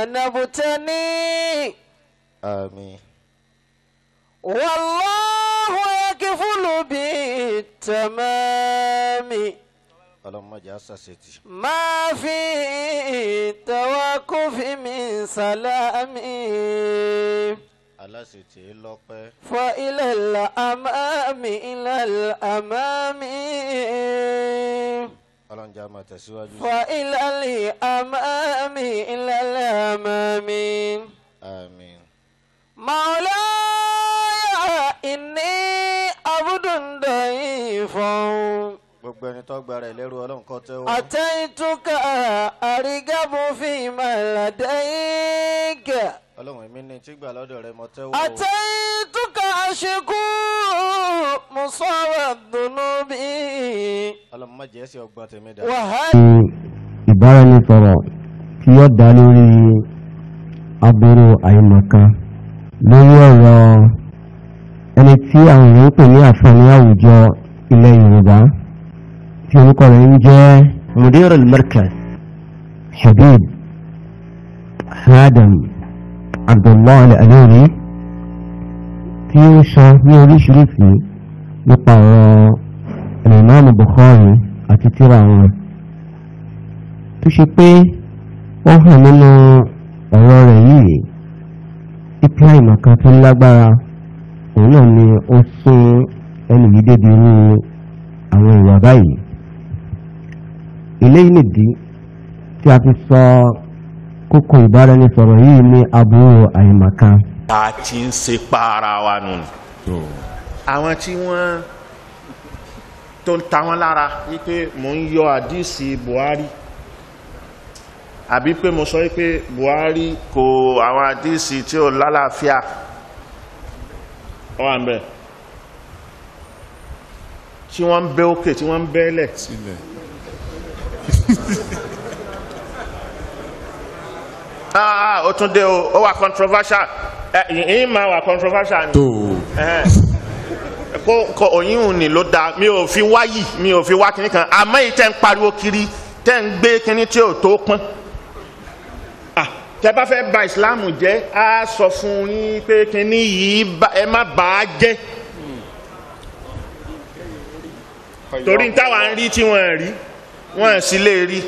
ونبتني àmín والله يكفل بالتمام ọlọ́mọdé àṣàṣetì ما في توقف من سلام aláṣetì lọ́pẹ́ فإلى الأمام إلى الأمام ọlọ́njà máa tẹ̀síwájú sí فإلى الأمام إلى الأمام àmín مولاي إني عبد ضعيف gbogbo ẹni tó gba rẹ̀ lẹ́rú ọlọ́run kọ́ tẹ́wọ́ أتيتك أرغب فيما لديك ọlọ́run èmi ní tí gbà lọ́dọ̀ rẹ̀ mọ́ tẹ́wọ́ o. أتيتك أشكو مصاب الذنوب ọlọ́mọdé ẹ̀sìn ọgbà tèmi dà وهل ìbáraẹnisọ̀rọ̀ tí yóò dá lórí aburú àìmọ̀kan lórí ọ̀rọ̀ ẹni tí àwọn èèyàn ń pè ní àǹfààní àwùjọ ilẹ̀ yorùbá tí orúkọ rẹ̀ ń jẹ́ mudir al-markaz habib adam abdullah al-alori tí ó sọ ní oríṣiríṣi nípa ọ̀rọ̀ imam bukhari àti tírà wọn tó ṣe pé ó hàn nínú ọ̀rọ̀ rẹ̀ yìí ipa ìmọ̀kan tó lágbára òun náà ni ó sún ẹnu yìí débi irú àwọn ìwà báyìí eléyìí nìdí tí a fi sọ kókó ìbáraẹnisọ̀rọ̀ yìí ní aburú àìmọ̀kan a ti ń ṣe pa ara wa nù. àwọn tí wọ́n tó ń ta wọ́n lára wípé mò ń yọ àdísì buhari àbí pé mo sọ wípé buhari kò àwọn àdísì tí ò lálàáfíà wà ń bẹ̀ tí wọ́n ń bẹ́ òkè tí wọ́n ń bẹ́lẹ̀ ah ah, ó tún dé o ó wà controversial ẹ ìyìn máa wà controversial ni Ẹhẹ́n. kó kó òyìnbó ni ló da mi ò fi wáyì mi ò fi wá kinní kan àmọ́ yìí tẹ́ ń pariwo kiri tẹ́ ń gbé kinní tí ò tó pọ́n Ah, tẹ́ bá fẹ́ ba ìsìláàmù jẹ́ á sọ fún yín pé kinní yìí bá- ẹ má bà á jẹ́ torí táwa ń rí tí wọ́n rí wọ́n sì lè rí.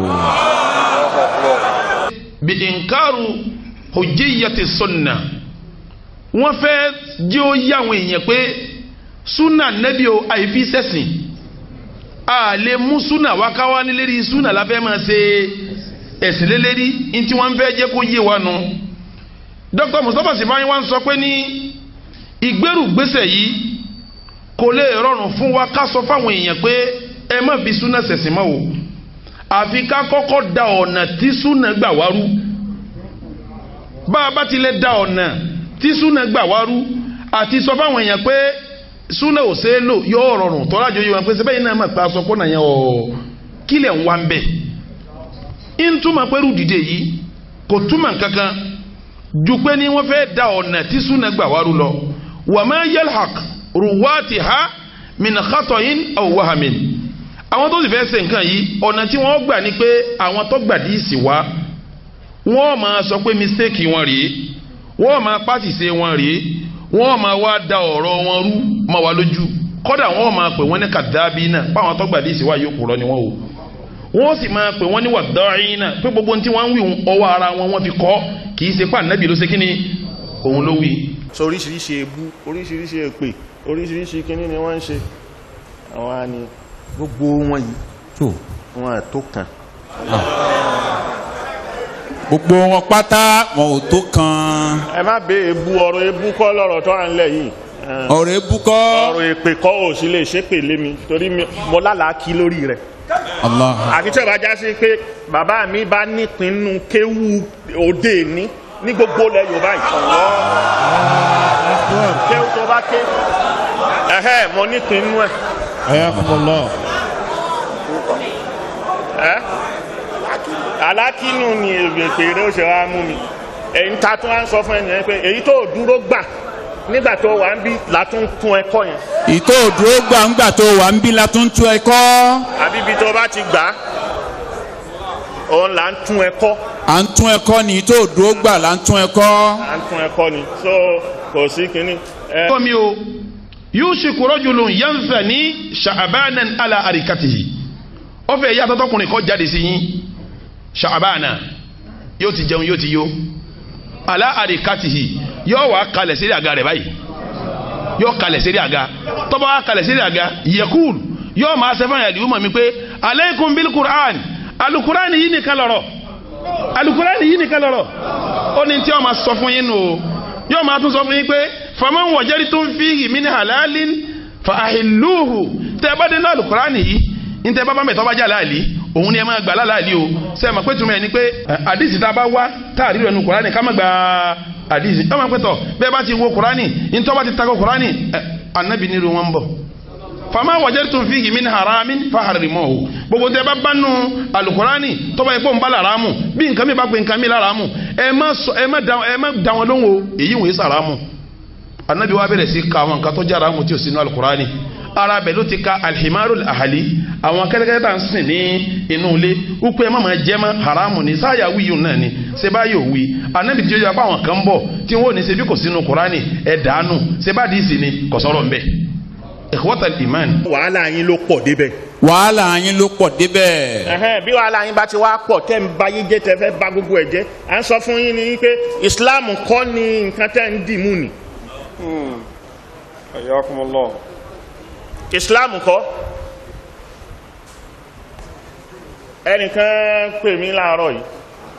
biinkaru hujjiyati sunna wọ́n fẹ́ jẹ́ ó yá àwọn èèyàn pé sunna nẹ́bí o àìfi sẹ́sìn a lè mú sunna wá ká wá ní lérí sunna la fẹ́ máa ṣe ẹ̀sìn lélẹ́rí ní tí wọ́n fẹ́ jẹ́ kó yé wa nu dr mustapha sifayin wa ń sọ pé ní ìgbérùgbésẹ̀ yìí kò lè rọrùn fún wa ká sọ fáwọn èèyàn pé ẹ má fi sunna sẹ̀sìn mọ́ o àfi ká kọ́kọ́ da ọ̀nà tí súnà gbà wá rú bá a bá ti lè da ọ̀nà tí súnà gbà wá rú àti sọ fáwọn èèyàn pé súnà ò ṣeé lò yóò rọrùn tọ́lá jọyọ̀ wọn pé sẹ́bẹ̀ yìí náà mà pa aṣọ pọ́nà yẹn ọ̀ kílẹ̀ ń wá ń bẹ̀ ń túmọ̀ pé rú dìde yìí kò túmọ̀ kankan ju pé ní wọ́n fẹ́ da ọ̀nà tí súnà gbà wá rú lọ wa ma yalhaq ruwatiha min khatoyin aw wahamin àwọn tó sì fẹ́ ṣe nǹkan yìí ọ̀nà tí wọ́n gbà ní pé àwọn tó gbà dí ìsì wá wọ́n máa sọ pé mistake wọn rèé wọ́n máa pàṣìṣe wọn rèé wọ́n máa wá da ọ̀rọ̀ wọn rú máa wá lójú kọ́dà wọ́n máa pè wọ́n ní kàdábí náà páwọn tó gbà dí ìsì wá yóò kúrọ́ ni wọ́n o wọ́n sì máa pè wọ́n ní wàdáyìn náà pé gbogbo ohun tí wọ́n ń wí ọwọ́ ara wọn wọ́n fi kọ́ kì í ṣe pà nẹ́bí ló ṣe kí ni òun ló wí. so oríṣiríṣi ebú oríṣiríṣi èpè oríṣiríṣi kínní ni wọ́n ń ṣe àwọn á ní gbogbo wọn yìí tó wọn à tó kàn gbogbo wọn pátá wọn ò tó kan ẹ má bẹ ebú ọ̀rọ̀ ebú kọ́ lọ́rọ̀ tó à ń lẹ̀ yìí Ẹ, ọ̀rọ̀ ebúkọ́ ọ̀rọ̀ èpè kọ́ ò sí lè ṣépè lé mi torí mi- mo lálàá kí lórí rẹ̀ Allah àfi tí ó bá já sí pé bàbá mi bá nípinnu kéwú òde ní ní gbogbo ilẹ̀ yorùbá yìí kéwú tó bá ké ẹ̀hẹ́ mo nípinnu ẹ̀ ayakumullah ẹ́ alákínú ni èpè rẹ̀ ó ṣe wá mú mi èyí ta tún wá ń sọ fún ẹnìyẹn pé èyí tó dúró gbà nígbà tó wà ń bí látún tún ẹkọ yẹn ìtò òdúró gbàǹgbà tó wà ń bí la tún tú ẹkọ́ àbí ibi tó bá ti gbà á òun là ń tún ẹ kọ́ à ń tún ẹ̀kọ́ ní tó dúró gbà là ń tún ẹ̀kọ́. à ń tún ẹ kọ́ ni so kò sí kínní. ẹ kọ́ mi o yusuf rajulun yanfani sha'abanan ala arikatihi ó fẹ́ yá tọ́tọ́kùnrin kọ́ jáde sí yín sha'abana yóò ti jẹun yóò ti yó ala arikatihi yóò wá kalẹ̀ sí àga rẹ̀ báyìí yóò kalẹ̀ sí àga tọ́ba wá kalẹ̀ sí àga yekul yóò máa ṣe fún àyàdìwú mọ̀ mi pé aleikum bil qur'an alukurani yìí nìkan lọ̀rọ̀ alukurani yìí nìkan lọ̀rọ̀ ó ní tí wọ́n máa sọ fún yín nù o yóò máa tún sọ fún yín pé faman wajadtum fihi min halalin fa ahilluhu tẹ́ ẹ bá dé náà alukurani yìí ní tẹ́ ẹ bá bá mẹ́tọ́ bá jà láàlí òun ni ẹ máa gbà láàlí o ṣe é ma pé túmọ̀ ẹ ni pé àdìsí tá a bá wá tá a rí rẹ̀ nu kurani ká má gba àdìsí ẹ máa pẹ́ tọ̀ bẹ́ẹ̀ bá ti wo kurani ní tọ́ bá ti takò kurani ẹ anabi nílùú wọn ń bọ̀ fama wajadtum fihi min haramin faharimuhu gbogbo tẹ bá bá nu alukurani tọba yẹ kó n bá laramu bí nǹkan mi bá pe nǹkan mi laramu ẹ má sọ ẹ má da ẹ má da wọn lóhùn o èyí wòye sàrámù anabi wa bẹ̀rẹ̀ sí ka àwọn nǹkan tó jẹ́ haramu tí o sì nu alukurani ara bẹ̀ ló ti ka alihimaru ahali àwọn kẹ́tẹ́kẹ́tẹ́ tá à ń sìn ní inú ilé wípé ẹ má máa jẹ́ mọ́ haramu ni sáyà wíyù náà ni seba yóò wí anabi tí ó yọ apá àwọn kan bọ̀ tí wọ́n ò ní ṣebí kò sínú kurani ẹ̀ dànù seba dìísì ni kò sọ̀rọ̀ nbẹ̀ ikhwatal iman wàhálà yín ló pọ̀ débẹ̀. wàhálà yín ló pọ̀ débẹ̀. Ẹhẹ́n, bí wàhálà yín bá ti wá pọ̀ tẹ́ ń ba yín jẹ́ tẹ́ fẹ́ ba gbogbo ẹ̀ jẹ́ à ń sọ fún yín ni pé Islam kọ́ ni nǹkan tẹ́ ń dì mú ni Ayakumullah. Islam kọ́ ẹnìkan pè mí láàárọ̀ yìí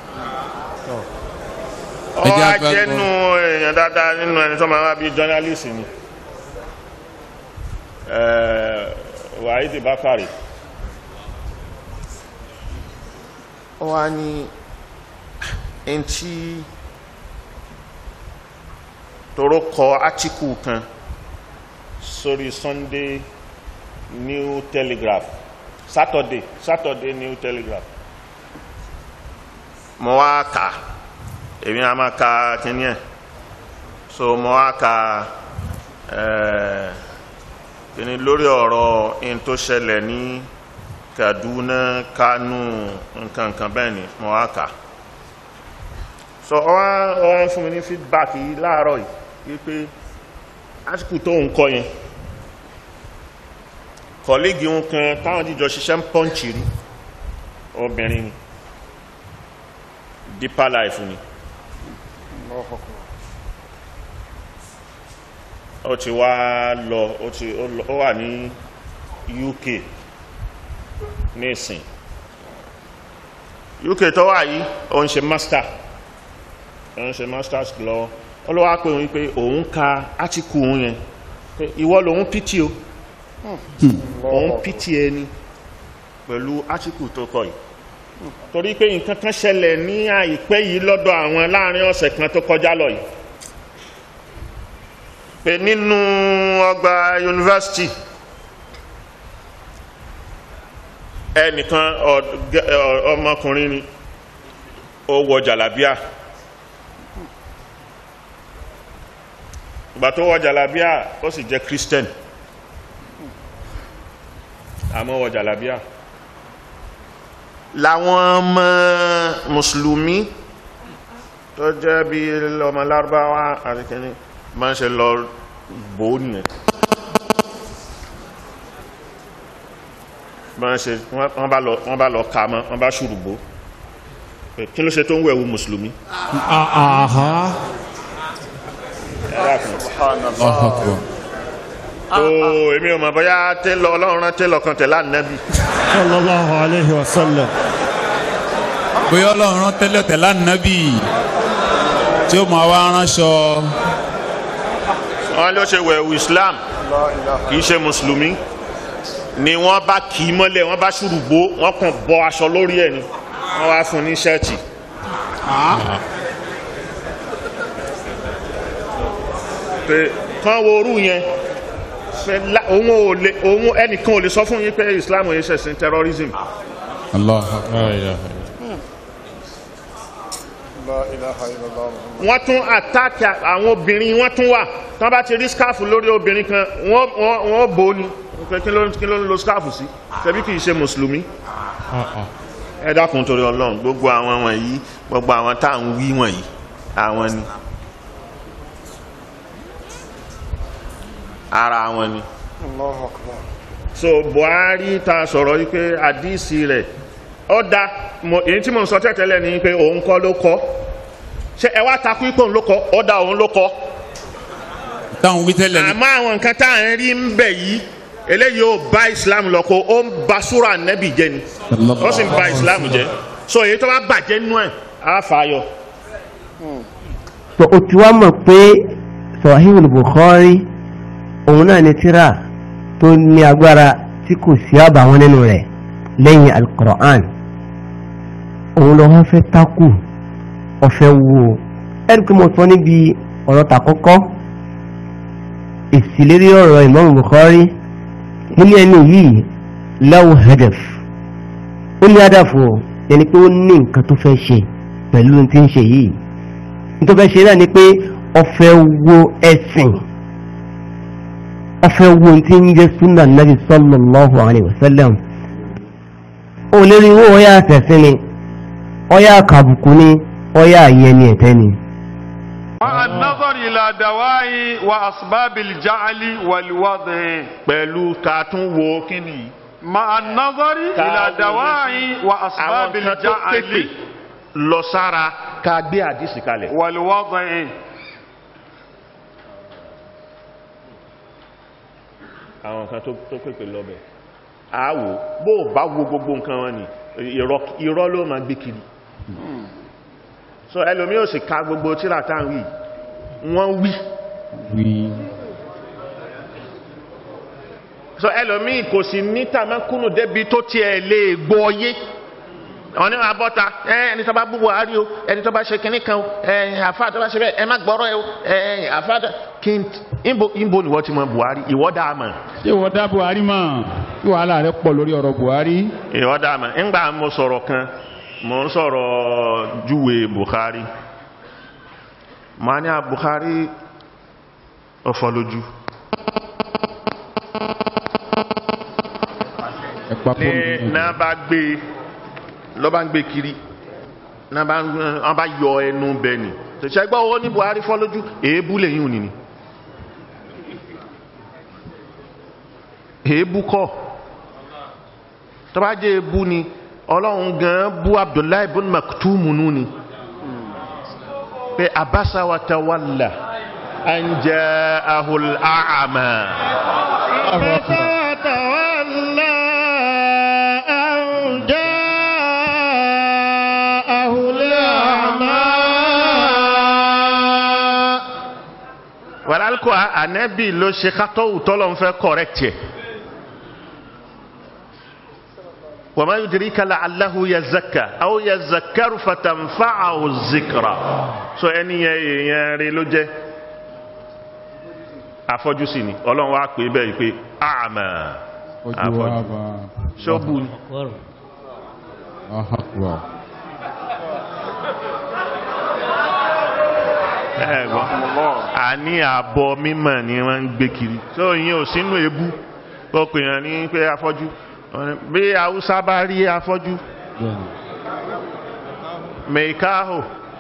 ọ Ẹ jẹ́ wá àgbà jẹ́nu èèyàn dáadáa nínú ẹni tó máa wá bí journalist ni Eh, Wahidi Bakari ó wá ní ẹni tí toro kọ átíkù kan sórí Sunday New Telegraph Saturday Saturday New Telegraph mo wá kà èmi a máa ka kíní ẹ̀ so mo wá ka eh, kíní lórí ọ̀rọ̀ in tó ṣẹlẹ̀ ní Kaduna Kanu nǹkan nǹkan bẹ́ẹ̀ ni mo wá kà so ọwá ọwá fún mi ní feedback yìí láàárọ̀ yìí wípé átíkù tó ń kọ yẹn kọ̀lígì ń kan táwọn jíjọ ṣiṣẹ́ ń pọ́ǹchì rí obìnrin ni deeper life ni ó ti wá lọ ó ti ó lọ- ó wà ní UK nísìn UK tó wà yìí ó ń ṣe master ó ń ṣe masters lọ ó ló wá pé òun pé òun ka átíkù òun yẹn pé ìwọ lòun pìtì o òun pìtì ẹni pẹ̀lú átíkù tó kọ yìí torí pé nǹkan kan ṣẹlẹ̀ ní àìpẹ́ yìí lọ́dọ̀ àwọn láàrin ọ̀sẹ̀ kan tó kọjá lọ yìí pé nínú ọgbà yunifásitì ẹnìkan ọ- gẹ- ọ- ọmọkùnrin ni ó wọ jàlábíà ìgbà tó wọ jàlábíà ó sì jẹ́ christian àmọ́ wọ jàlábíà làwọn ọmọ mùsùlùmí tó jẹ́ bí ọmọ lárúbáwá àti kìíní máa ń ṣe lọ bò ó nìyẹn máa ń ṣe wọ́n wọ́n bá lọ wọ́n bá lọ ka mọ́ wọ́n bá ṣùrùgbó pé kí ló ṣe tó ń wẹ̀wù mùsùlùmí Aha. ẹ̀rọ kan Allahu Akbar. tó èmi ò mọ̀ bóyá télọ̀ ọlọ́run rán télọ̀ kan tẹ̀lé ànábì Sallallahu alayhi wa sallam. bóyá ọlọ́run rán tẹ́lẹ̀ tẹ́lẹ̀ ànábì tí ó máa wá ránṣọ. wọ́n ló ṣe wẹ̀wù islam kì í ṣe mùsùlùmí ni wọ́n bá kì í mọ́lẹ̀ wọ́n bá ṣùrùgbó wọ́n kàn bọ́ aṣọ lórí ẹ̀ ni wọ́n wá fún un ní ṣẹ́ẹ̀tì pé kán wo orú yẹn pé lá- òun ò lè òun ẹnìkan ò lè sọ fún yín pé islam ò yẹ ṣẹ̀sìn terrorism Allahu Akbar. La ilaha illallah. wọ́n tún àtàkì àwọn obìnrin wọ́n tún wà tí wọ́n bá ti rí skáàfù lórí obìnrin kan wọ́n wọ́n wọ́n bò ó ni pé kí ló kí ló ń lo skáàfù sí ṣebí kì í ṣe mùsùlùmí ẹ dákun torí ọlọ́run gbogbo àwọn wọ̀nyí gbogbo àwọn tá à ń wí wọ̀nyí àwọn ni ara wọn ni so buhari ta sọ̀rọ̀ yìí pé àdísì rẹ̀ ó da mo- èyí tí mo ń sọ tẹ́tẹ́lẹ̀ ni pé òun kọ́ ló kọ́ ṣé ẹ wá takú ipò òun ló kọ́ ó da òun ló kọ́ táwọn wí tẹ́lẹ̀ ni àmọ́ àwọn nǹkan tá à ń rí ń bẹ̀ yìí eléyìí ò bá islam lọ kó ó ń ba súra nẹ́bì jẹ́ ni ó sì ń ba islam jẹ́ so èyí tó bá bàjẹ́ nú ẹ̀ á fà á yọ. tó o ti wá mọ̀ pé sahihul bukhari òun náà ni tíra tó ní agbára tí kò sí àbàwọn nínú rẹ̀ lẹ́yìn alqur'an òun lọ wọ́n fẹ́ takù ọ̀fẹ́ wo ẹ̀rí pé mo sọ níbi ọ̀rọ̀ tàkọ́kọ́ ìsìlérí ọ̀rọ̀ imam bukhari nílé ẹni yìí lahu hadaf ó ní hadaf o yẹni pé ó ní nǹkan tó fẹ́ ṣe pẹ̀lú ohun tí ń ṣe yìí tó fẹ́ ṣe náà ni pé ọfẹ́ wo ẹ̀sìn ọfẹ́ wo tí ń jẹ́ súnà nàbì sallallahu alaihi wasallam ó lérí owó ọyá àtẹ̀sìn ni ọyá àkàbùkù ni ọyá àyẹni ẹ̀tẹ́ ni مع النظر إلى دواء وأسباب الجعل والوضع pẹ̀lú ká tún wo kíni yìí. مع النظر Ká إلى wo دواء àwọn وأسباب nǹkan tó pépè الجعل lọ sára ká gbé àdísì kalẹ̀. والوضع àwọn nǹkan tó tó pépè lọ́bẹ̀ á wò bó o bá wo gbogbo nǹkan wọn ni irọ́ irọ́ ló máa gbé kiri so ẹlòmí ò sì ka gbogbo tíra tá à ń wí wọ́n wí so ẹlòmí kò sì ní tàmákùnù débi tó tiẹ̀ lè gbọ́ yé àwọn ní wọn bọ́ta ẹ ẹni tó bá bú buhari o ẹni tó bá ṣe kinní kan o ẹ àfa tó bá ṣe bẹ́ẹ̀ ẹ má gbọ́rọ̀ ẹ o ẹ àfa tó kí n ìbò ìbò ni wọ́n ti mọ buhari ìwọ́ dáa mọ̀ ṣé wọ́n dá buhari mọ̀ kí wàhálà rẹ̀ pọ̀ lórí ọ̀rọ̀ buhari. ìwọ́ dáa mọ̀ ńgbà mo sọ̀rọ̀ kan mo ń sọ̀rọ̀ júwe buhari mo á ní à buhari ọ̀fọ̀ lójú ẹ pa ní fóònù náà bá gbé lọ́ bá ń gbé kiri náà bá ń- wọ́n bá yọ ẹnu bẹ́ẹ̀ ni tẹ̀sẹ̀ gbọ́ owó ní buhari fọ́ lójú èébú lẹ́yìn òní ni èébú kọ́ tó bá jẹ́ èébú ni ọlọ́run gan bú abdullahi ibn maktum nù ni pé abasa wa tawalla an ja'ahu al-a'ma wàlálùkọ́ ànẹ́bì ló ṣe kátọ́wù tọ́lọ̀ ń fẹ́ kọ̀rẹ́kì ẹ̀ wà máa yùdìrí kala aláhu ya zaka aw ya zakaru fatanfa aw zikra so ẹni yẹn èèyàn rẹ ló jẹ́ afọ́jú sí ni ọlọ́run wá pè é bẹ́ẹ̀ pé àmà ojú wa afọ́jú bá ṣọ́bù ni ahakwa ẹ̀gbọ́n àní àbọ̀ mímọ̀ ni wọ́n ń gbé kiri tó yín ò sínú ebú ó pè yàn ní pé afọ́jú Wọ́n ní, bí haúsá bá rí afọ́jú mẹ́káhò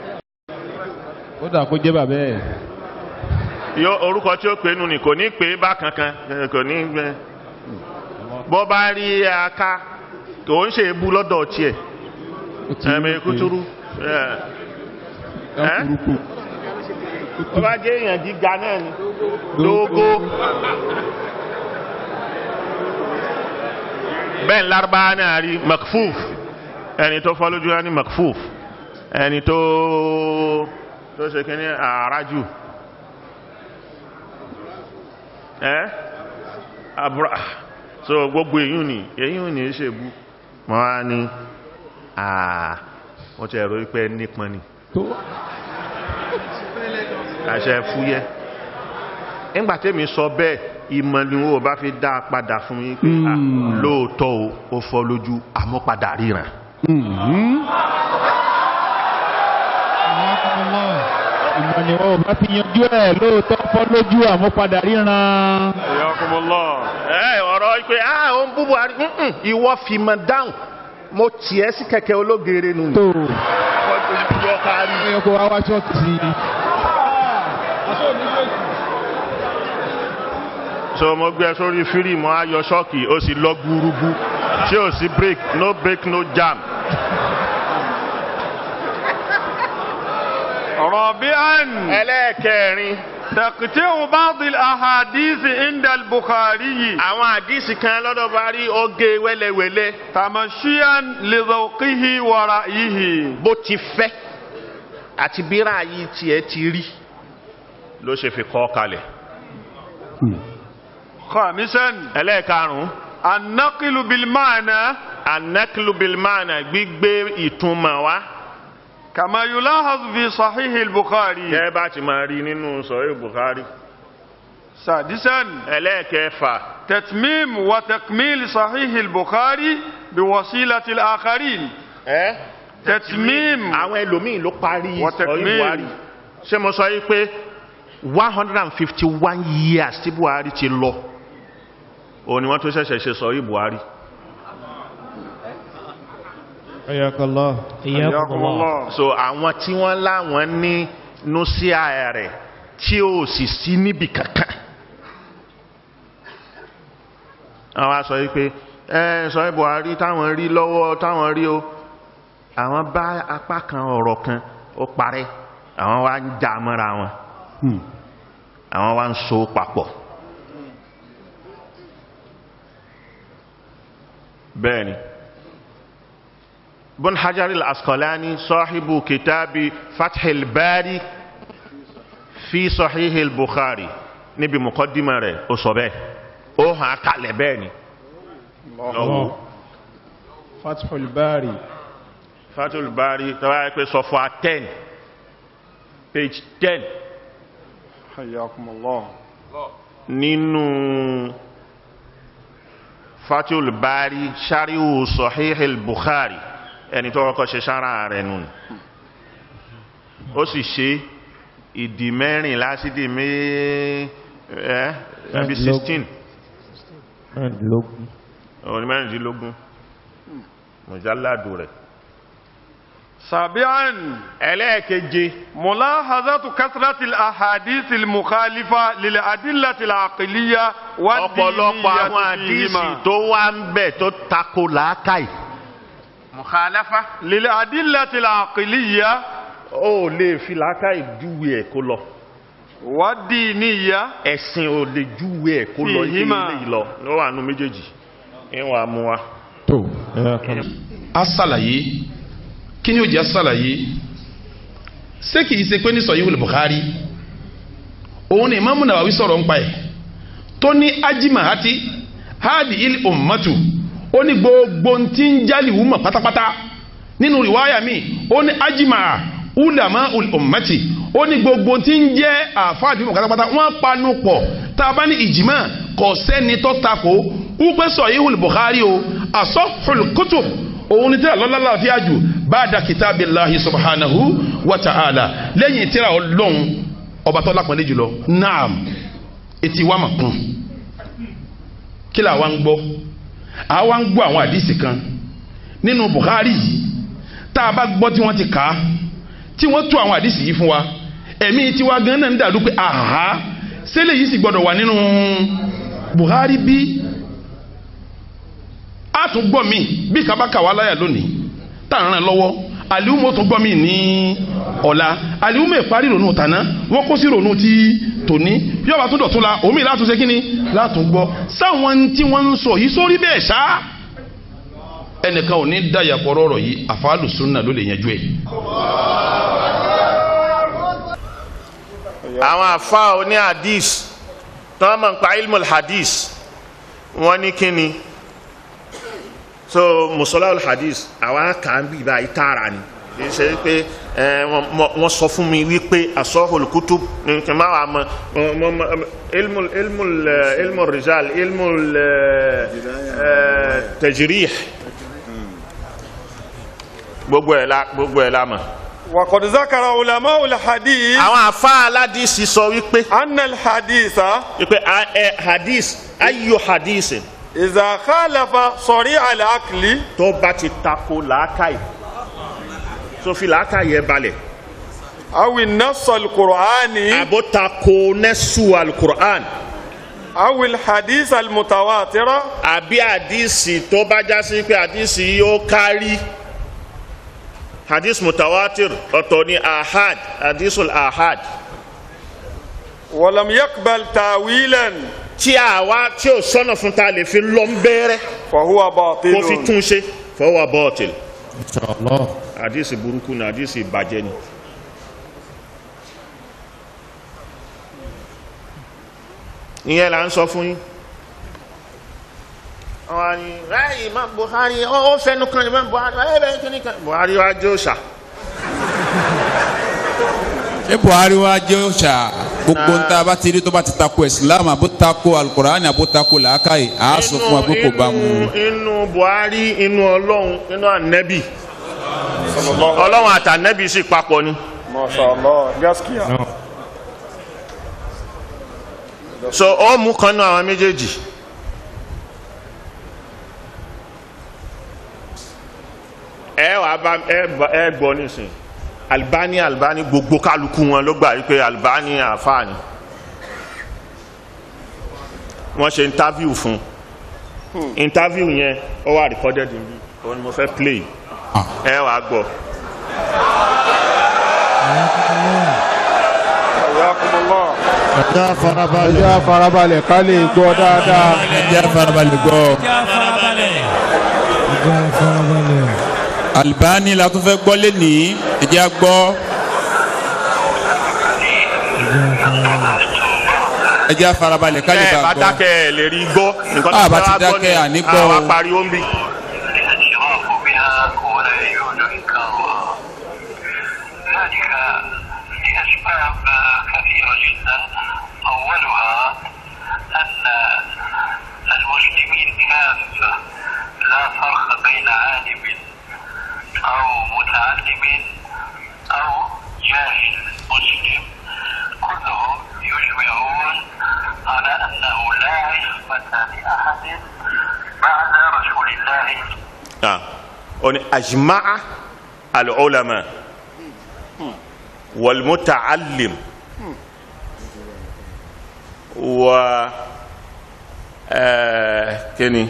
ó dà kó jẹ́ bàbá ẹ̀ yóò orúkọ tí ó pè nù ní kò ní pè é bá kankan eh, kò ní gbẹ bọ́ bá rí aká kò ń ṣe ebú lọ́dọ̀ tiẹ̀ ó ti ẹ̀mẹ̀ kútúrú ẹ̀ ẹ̀ ẹ́? kúrúkù bọ́ bá jẹ́ èèyàn gíga náà ni lógó bẹ́ẹ̀ lárúbá náà rí makfuf ẹni tó fọ́ lójú ní makfuf ẹni tó tó ṣe kí ní àrájù ẹ́ abúrá so gbogbo èyún ni èyún ni ṣe bú wọ́n á ní àà wọ́n ti ẹ̀rọ ipẹ́ nípọn ni tó àṣẹ fúyẹ́ nígbà tẹ́mi sọ bẹ́ẹ̀ ìmọ̀ ni wọ́n bá fi dá a padà fún yín pé à, Mm. lóòótọ́ o ó fọ́ lójú àmọ́ padà ríran Mhm. ìmọ̀ ni wọ́n bá fi yanjú ẹ̀ lóòótọ́ fọ́ lójú àmúpadà ríran. ẹ ọ̀rọ̀ pé ah ó ń bú buhari mm-mm, ìwọ fi mọ̀ dáhùn mo tiẹ̀ sí kẹ̀kẹ́ ológere nù. tó yọ kárí. ẹ̀yọ́ kó wá wá ṣọ́ọ̀kì sí i. so mo gbé ẹ sórí fírímù ayọ ṣọ́ọ̀kì ó sì lọ gbúrúgbú ṣé ò sí break no break no jam. رابعا ẹlẹ́ẹ̀kẹrin تقطيع بعض الأحاديث عند البخاري àwọn àdìsí kan lọ́dọ̀ bá rí oge wẹ́lẹ́wẹ́lẹ́ تمشيا لذوقه ورأيه bó ti fẹ́ àti bírà yìí tiẹ̀ ti rí ló ṣe fi kọ́ kalẹ̀. خامسا ẹlẹ́ẹ̀karùn-ún النقل بالمعنى anaklu bilmana gbígbé ìtumọ̀ wá. كما يلاحظ في صحيح البخاري kẹ́ bá ti máa rí nínú sọ̀rọ̀ buhari. سادسا ẹlẹ́ẹ̀kẹfà تتميم وتكميل صحيح البخاري بوسيلة الآخرين ẹ́ تتميم àwọn ẹlòmíì ló parí Wa sọ̀rọ̀ takmil. buhari. ṣé mo sọ yìí pé one hundred and fifty one years tí buhari ti lọ òun ni wọ́n tó ṣẹ̀ṣẹ̀ ṣe sọ̀rọ̀ buhari. Ayakallah. حياكم الله so àwọn tí wọ́n láwọn ní nùsíà rẹ̀ tí ó sì sí níbi kankan àwọn a sọ yìí pé ẹ sọ buhari táwọn rí lọ́wọ́ táwọn rí o àwọn bá apá kan ọ̀rọ̀ kan ó parẹ́ àwọn wá ń já mọ́ra wọn àwọn wá ń so papọ̀ bẹ́ẹ̀ni bun hajar al-asqalani sahibu kitabi fathil bari fi sahihil bukhari níbi muqaddima rẹ̀ ó sọ bẹ́ẹ̀ ó hàn kalẹ̀ bẹ́ẹ̀ ni lọ́wọ́ Fathul Bari. fathil bari tọ́wọ́ yẹ pé sọfọ́ 10 page 10 حياكم الله nínú fathil bari shari'u sahihil bukhari ẹni tó kọ́kọ́ ṣe sára rẹ̀ nù ó sì ṣe ìdí mẹ́rin lásìdí mẹ́ ẹ́ ẹbí 16 mẹ́rìndínlógún. òní mẹ́rìndínlógún mùjáládù rẹ̀ سابعا ẹlẹ́ẹ̀keje ملاحظة كثرة الأحاديث المخالفة للأدلة العقلية ọ̀pọ̀lọpọ̀ àwọn والدينية àdísì فيهما tó wá ń bẹ̀ tó tako làákàì mukhalafa للأدلة العقلية ó lè fi làákàì júwe ẹ̀ kó lọ والدينية ẹ̀sìn ò lè júwe ẹ̀ kó lọ ilé Fìhímà. ilé ìlọ ló wà nù méjèèjì ìwà mú wa. tó Ayakallah. a ṣàlàyé kí ni ó jẹ́ ṣàlàyé ṣé kìí ṣe pé ní Sahihul Bukhari òun ni Imam Nawawi sọ̀rọ̀ ń pa ẹ̀ tó ní ajimahati hadi il ummatu ó ní gbogbo tí ń jálì wúmọ̀ pátápátá nínú rìwáyà mi ó ní ajimaha ulama ul ummati ó ní gbogbo tí ń jẹ́ àfáàdì wúmọ̀ pátápátá wọ́n panu pọ̀ tá a bá ní ìjìmá kò sẹ́ni tó takò wípé Sahihul Bukhari o asahhul kutub òun ni tíra lọ́lá láàfíà jù ba'da kitabillahi subhanahu wa ta'ala lẹ́yìn tíra ọlọ́run ọba tó lápọ̀lẹ́ jùlọ naam etí wa mà kún kí la wa ń gbọ́ a wa ń gbọ́ àwọn àdìsí kan nínú Bukhari yìí tá a bá gbọ́ tí wọ́n ti kà á tí wọ́n tú àwọn àdìsí yìí fún wa ẹ̀mí tiwa gan náà ń dàdú pé àhá sẹ́lẹ̀ yìí sì gbọ́dọ̀ wà nínú Bukhari bí a tún gbọ́ mi bí kaba kà wá láyà lónìí tá à ń ràn lọ́wọ́ àlìhùmọ́ tún gbọ́ mi ní ọ̀la àlìhùmọ́ ìparí ronú tàná wọ́n kó sí ronú ti tòní bí ọba tún dọ̀tún la omi látún ṣe kínní látún gbọ́ sáwọn tí wọ́n ń sọ yìí sórí bẹ́ẹ̀ ṣá ẹnìkan ò ní dàyàpọ̀ rọ̀rọ̀ yìí àfàlù sunna ló lè yanjú ẹ̀. àwọn àfa oní hadith tí wọ́n mọ̀ nípa ilmul hadith wọ́n ní kíni so musola hadith àwa kà ń bí ibà ìtara ni kì í ṣe pé ẹ, wọ́n- wọ́n- wọ́n sọ fún mi wípé asọ́hùl kutub ní kí n má wà mọ mọ- mọ- mọ- ilmul ilmul eh, ilmul rijal ilmul eh, eh, tajrih gbogbo ẹ̀ la gbogbo ẹ̀ la mọ̀. وقد ذكر علماء الحديث àwọn àfa aládìsí sọ wípé أن الحديث wípé a- ẹ, hadith ayo hadith إذا خالف صريع العقل tó bá ti tako làákàyè tó fi làákàyè ẹ balẹ̀ أو النص القرآني àbó tako nẹ́sù alukur'an أو الحديث المتواتر àbí àdìsí tó bá já sí pé àdìsí yóò kárí hadith mutawatir ọ̀tọ̀ ni ahad hadithul ahad ولم يقبل تاويلا tí a wá tí o sọ́nà fún ta lè fi lọ ń bẹ́rẹ́ فهو kó fi باطل tún ṣe fọwọ́ bọ́ọ̀tìl inshallah àdìsí burúkú ni àdìsí ìbàjẹ́ ni. ìyẹn là ń sọ fún yín. àwọn ni ráàyè Imam Buhari ó ó fẹnu kan Imam Buhari ẹ bẹ kíní kan Buhari wá jó ṣá. ṣé buhari wa jẹ́ òòṣà gbogbo ń ta bá ti rí tó bá ti tako islam àbó tako alukur'ani àbó tako làákàyè à á sọ fún wa pé kò bá mu. inú inú Buhari inú Ọlọ́run inú ànẹ́bì Ọlọ́run àtànẹ́bì sì papọ̀ ni. ما شاء الله gaskiya so ó mú kan náà àwọn méjèèjì ẹ wàá bá ẹ bá- ẹ gbọ́ nísìn Albani Albani gbogbo kálukú wọn ló gbà wípé Albani àfààní wọ́n ṣe interview fún interview yẹn ó wà recorded níbí òun ni mo fẹ́ play ẹ wàá gbọ́. حياكم الله ẹja farabalẹ̀ ẹja farabalẹ̀ ká lè gbọ́ dáadáa. ẹ jẹ́ farabalẹ̀ gbọ́. ẹja farabalẹ̀. Albani la tún fẹ́ gbọ́ lẹ́nìí ẹ jẹ́ á gbọ́. ẹ jẹ́ á farabalẹ̀ ká lè ẹ bá bá gbọ́. dákẹ́ ẹ lè rí gbọ́ nǹkan Ah, tó bá fẹ́ ti wá gbọ́ dákẹ́, nìyẹn. àní gbọ́ àwa o. pariwo ń bì. الاشراف بها ولا يعود انكارها ذلك لاسباب كثيره جدا اولها ان المسلمين كافه لا فرق بين عالم او متعلم او جاهل مسلم كلهم يجمعون على انه لا عصمه لاحد بعد رسول الله Ah, oni ajma'a al-ulama wal muta'allim wa eh, kini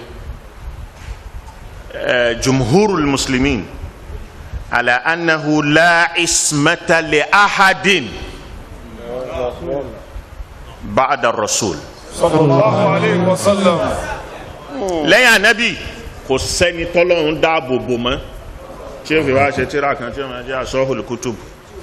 eh, jumhurul muslimin ala annahu la ismata li ahadin ba'da ar-rasul صلى الله عليه وسلم lẹ́yìn anabi kò sẹ́ni tọ́lọ́run dáàbò bò mọ́ tí ó fi wá ṣe tíra kan tí ó máa jẹ́ asọ́hùl kutub.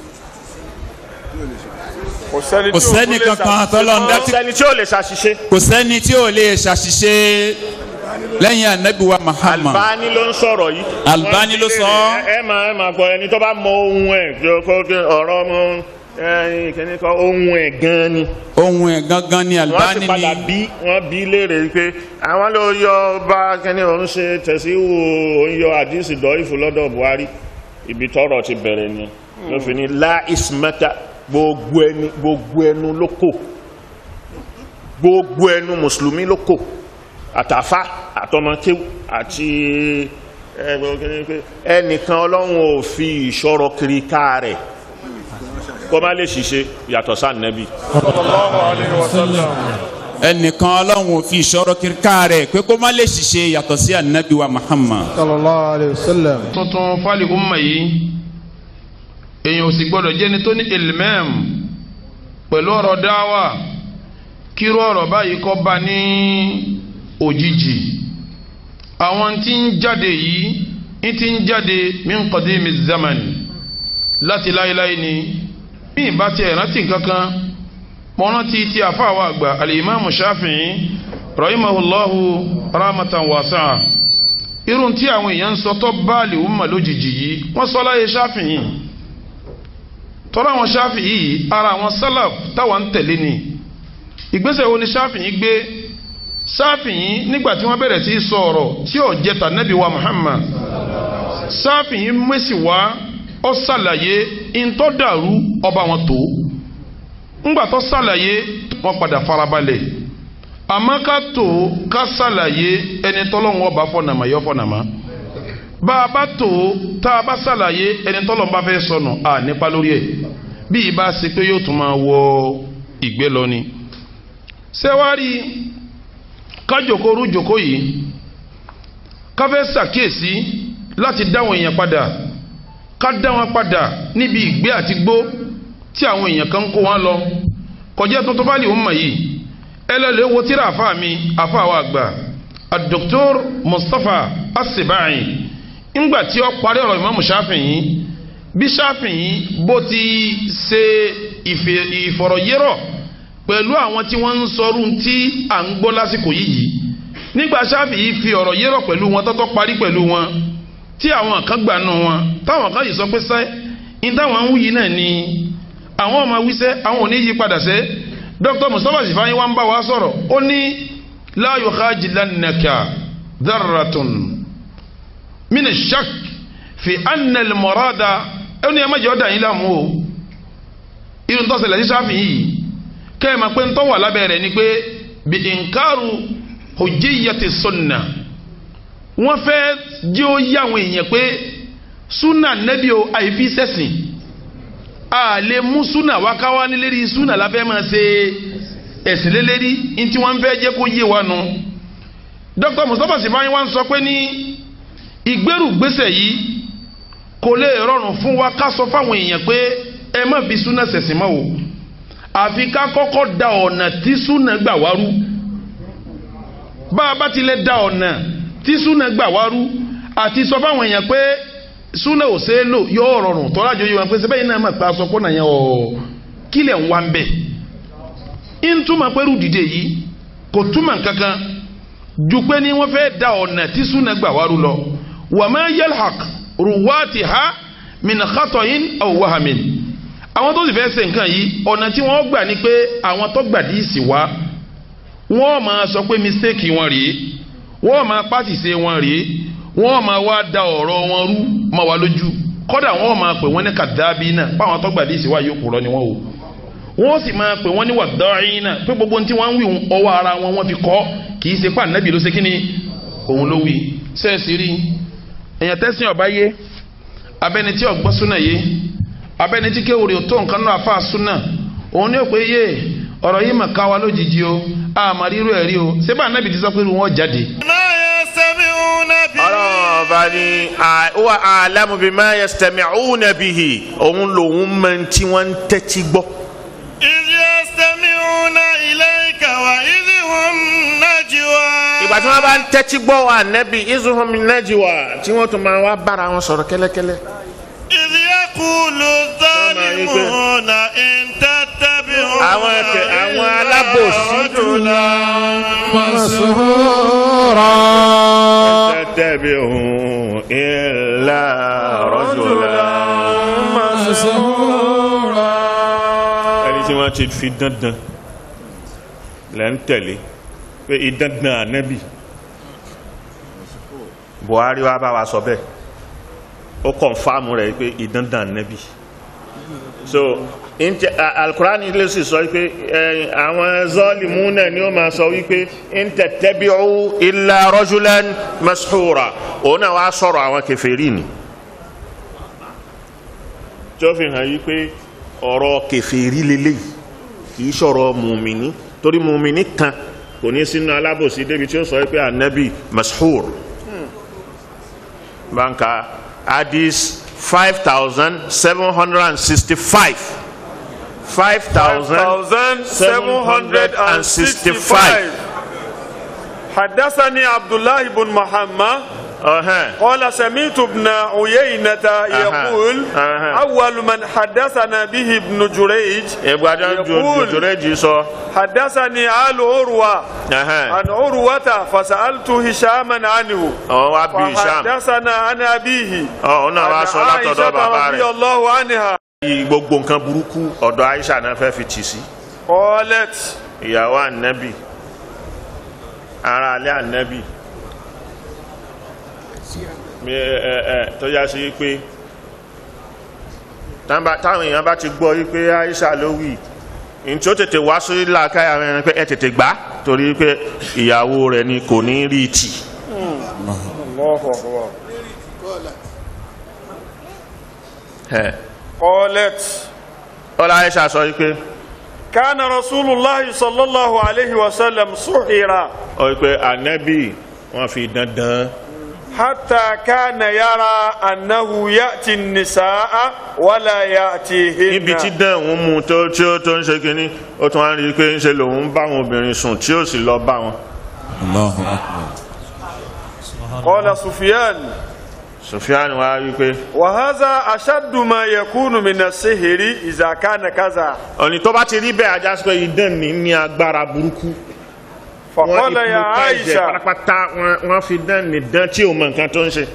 kò sẹ́ni kò sẹ́ni kankan tọ́lọ́run dá kò tí sẹ́ni tí ó lè ṣàṣìṣe. kò sẹ́ni tí ò lè ṣàṣìṣe lẹ́yìn anabi wa Muhammad. Albani ló ń sọ̀rọ̀ yìí. Albani ló sọ. ẹ ẹ máa ẹ máa gbọ́ ẹni tó bá mọ ohun ẹ̀ kí ó kó kí ọ̀rọ̀ ọmọ ẹyin kìíní kan ohun ẹ̀ gan ni. ohun ẹ̀ gangan ni wọ́n Albani sì padà ni bí wọ́n bí léèrè pé àwọn ló yọ bá kẹ́ni òun ṣe tẹ̀síwò òun yọ àdìsí dọ́ìfù lọ́dọ̀ Buhari ibi tọ́rọ̀ ti bẹ̀rẹ̀ ni ló fi ní la ismata gbogbo ẹni gbogbo ẹnu ló kò gbogbo ẹnu mùsùlùmí ló kò àtàfà àtọmọkéwù àti ẹ, gbogbo kìíní pé ẹnìkan ọlọ́run ò fi ìṣọ́rọ̀ kiri ká rẹ̀ kó má lè ṣiṣẹ́ yàtọ̀ sáà nẹ́bí. صلى الله عليه وسلم ẹnìkan ọlọ́run ò fi ìṣòro kíríkà rẹ̀ pé kó má lè ṣiṣẹ́ yàtọ̀ sí anabi wa Muhammad. sallallahu alayhi wa sallam. tuntun fali umma yìí èèyàn ò sì gbọdọ̀ jẹ́ni tó ní ilmẹ́m pẹ̀lú ọ̀rọ̀ dáwà kíró ọ̀rọ̀ báyìí kọ́ bá ní òjijì àwọn tí ń jáde yìí ń ti ń jáde min qadimi zaman láti láéláé ni bí ìbá tiẹ̀ rántí kankan mo rántí ti àfáàwọ̀ àgbà alimami shafi'i rahimahullahu rahmatan wasi'a irun tí àwọn èèyàn ń sọ tó báàlì umma lójijì yìí wọ́n sọ láyé Ṣáfi'í tọ́lá àwọn Ṣáfi'í yìí ara àwọn sálàf táwọn ń tẹ̀lé ni ìgbésẹ̀ wo ni Ṣáfi'í gbé Ṣáfi'í nígbà tí wọ́n bẹ̀rẹ̀ sí í sọ ọ̀rọ̀ tí ò jẹ́ ta nẹ́bí wa Muhammad Ṣáfi'í mẹ́sì wá ó ṣàlàyé ìntọ́ dàrú ọba wọn tó ńgbà tó ṣàlàyé wọ́n padà farabalẹ̀ àmọ́ ká tó ká ṣàlàyé ẹni tọ́lọ́run ọba fọ̀nàmọ́ yọ fọ̀nàmọ́ bá a bá tó tá a bá ṣàlàyé ẹni tọ́lọ́run bá fẹ́ sọnù à nípa lórí ẹ̀ bí ibà ṣe pé yóò tún máa wọ ìgbé lọ ni. sẹ́wárí kájòkó rújòkó yìí ká fẹ́ ṣàkíyèsí láti dáwọn èèyàn padà ká dá wọn padà níbi ìgbé àti gbó tí àwọn èèyàn kan ń kó wọn lọ kọjá tuntun bá lè wọ́n mọ̀ yìí ẹlẹ́lẹ́ wo tíra àfa mi àfa wa àgbà Dr. Mustapha Asibai ńgbà tí ó parí ọ̀rọ̀ Imam Shafi'i bí Shafi'i bó ti ṣe ìfọ̀rọ̀yérọ̀ pẹ̀lú àwọn tí wọ́n ń sọrú tí à ń gbọ́ lásìkò yìí yìí nígbà Shafi'i fi ọ̀rọ̀ yérọ̀ pẹ̀lú wọn tọ́tọ́ parí pẹ̀lú wọn tí àwọn kan gbà nù wọn táwọn kan yìí sọ pé sẹ́ ní táwọn ń wúyi náà ni àwọn ọmọ wíṣẹ́ àwọn ò ní yí padà sẹ́ dr mustapha sifayin wa ń bá wa sọ̀rọ̀ ó ní la yukhajilannaka dharratun mina shak fi anna al-murada ó ní ẹ má jẹ́ ọ́ dà yín láàmú o irun tó ṣẹlẹ̀ sí sáfì yìí kẹ́ ẹ máa pé ń tọ́ wà lábẹ́ rẹ̀ ni pé bi inkaru hujjiyati sunna wọ́n fẹ́ jẹ́ ó yá àwọn èèyàn pé sunna nẹ́bí o àìfi sẹ́sìn a lè mú súnà wá ká wá ní lérí súnà láfẹ́ máa ṣe ẹ̀sìn lélẹ́rí ntí wọ́n fẹ́ jẹ́ kó yé wa nu. Dr. Mustapha Sifayin wa ń sọ pé ní ìgbérùgbésẹ̀ yìí kò lè rọrùn fún wa ká sọ fáwọn èèyàn pé ẹ má fi súnà ṣẹ̀sìn mọ́ o àfi ká kọ́kọ́ da ọ̀nà tí súnà gbà wá rú bá a bá tilẹ̀ da ọ̀nà tí súnà gbà wá rú àti sọ fáwọn èèyàn pé súnà ò ṣe é lò yóò rọrùn tọ́lá jọ yóò wọn pé sẹ́bẹ̀yìn náà máa pa aṣọ kó nàyẹn ọ̀ kílẹ̀ ń wá ń bẹ̀. ń túmọ̀ pẹ́rù dìde yìí kò túmọ̀ kankan ju pé ní wọ́n fẹ́ da ọ̀nà tí súnà gbà wárú lọ. wa ma yalhaq ruwatiha min khatoyin aw wahamin. àwọn tó sì fẹ́ ṣe nǹkan yìí ọ̀nà tí wọ́n gbà ní pé àwọn tó gbà díìsì wá wọ́n máa sọ pé mistake wọn rèé wọ́n máa pàṣìṣe wọn rèé wọ́n máa wá da ọ̀rọ̀ wọn rú máa wá lójú kódà wọ́n máa pè wọ́n ní kàdábì náà báwọn tó gbàdí ìsìwá yóò kúrọ́ ni wọ́n o wọ́n sì máa pè wọ́n ní wàdọ́rin náà pé gbogbo tí wọ́n ń wí ọwọ́ ara wọn wọ́n fi kọ́ kì í ṣe pà nẹ́bí ló ṣe kí ni òun ló wí sẹ́ẹ̀sì rí èèyàn tẹ́sìn ọ̀bá yé abẹ́ni tí ọ̀gbọ́n súnà yé abẹ́ni tí kéwòrè tó nǹkan náà fà súnà òun ní òpè yé ọ̀rọ̀ yìí mà ká wa lójijì o àmàrírú ẹ̀rí o ṣé bá nẹ́bí ti sọ pé wọ́n jáde ọlọ́run ọba ní wa alamu bima yastami'una bihi òun lòun mọ tí wọ́n ń tẹ́tí gbọ́. idh yastami'una ilayka wa idh hum najwa. ìgbà tí wọ́n bá ń tẹ́tí gbọ́ wa nẹ́bí idh hum najwa tí wọ́n tún máa wá bára wọn sọ̀rọ̀ kẹ́lẹ́kẹ́lẹ́. idh yaqulu zalimuna in tattabi'una àwọn ẹ̀kẹ́ àwọn alábòsí rajula masura. tattabi'u illa rajula masura. ẹni tí wọ́n ti fi dandan lẹ́ ń tẹ̀lé pé ìdandan ànábì Buhari wa bá wa sọ bẹ́ẹ̀ ó kọ̀nfàmù rẹ̀ pé ìdandan ànábì so ntẹ alukurani lè sì sọ wípé ẹ àwọn zọlìmù náà ni ó máa sọ wípé ntẹ tẹbi'u illa rajulan mashura òun náà wàá sọ̀rọ̀ àwọn kèfèrí ni tó fi hàn yí pé ọ̀rọ̀ kèfèrí lélẹ́yìí kì í sọ̀rọ̀ mùmíní torí mùmíní kan kò ní sínú alábòsí débi tí ó sọ wípé anabi mashur banka hadith five thousand seven hundred and sixty-five. 5765 حدثني عبد الله بن محمد قال سمعت ابن عيينة يقول أول من حدثنا به ابن جريج يقول حدثني آل عروة عن عروة فسألت هشاما عنه فحدثنا عن أبيه عن عائشة رضي الله عنها gbogbo nǹkan burúkú ọ̀dọ̀ Aisha náà fẹ́ fi tì sí. qalat. ìyàwó ànábì ara alẹ́ ànábì tó yá sí pé táwọn èèyàn bá ti gbọ́ wípé Aisha ló wì ní tí ó tètè wá sí làákàyà rẹ̀ pé ẹ tètè gbà torí pé ìyàwó rẹ̀ ni kò ní rí tì Allahu akbar. ẹ̀ qalat ọlá Aisha sọ wípé kana rasulullahi sallallahu alayhi wa sallam suhira ọ wípé ànábì wọ́n fi dandan hatta kana yara annahu ya'ti an-nisaa wala ya'tihinna. níbi tí dán òun mú tó tí ó tó ń ṣe kínní ó tún wá rí i pé ń ṣe lòun bá àwọn obìnrin sùn tí ó sì lọ bá wọn. Allahu akbar. qala sufyan Sufyan wá rí i pé wa hadha ashaddu ma yakunu min as-sihri idha kana kaza. ọ̀nì tó bá ti rí bẹ́ẹ̀ ajá sí pé idán ní ní agbára burúkú. faqala ya hypnotize ẹ̀ aisha pátápátá wọ́n- wọ́n fi dán ní dán tí ò mọ nǹkan tó ń ṣe.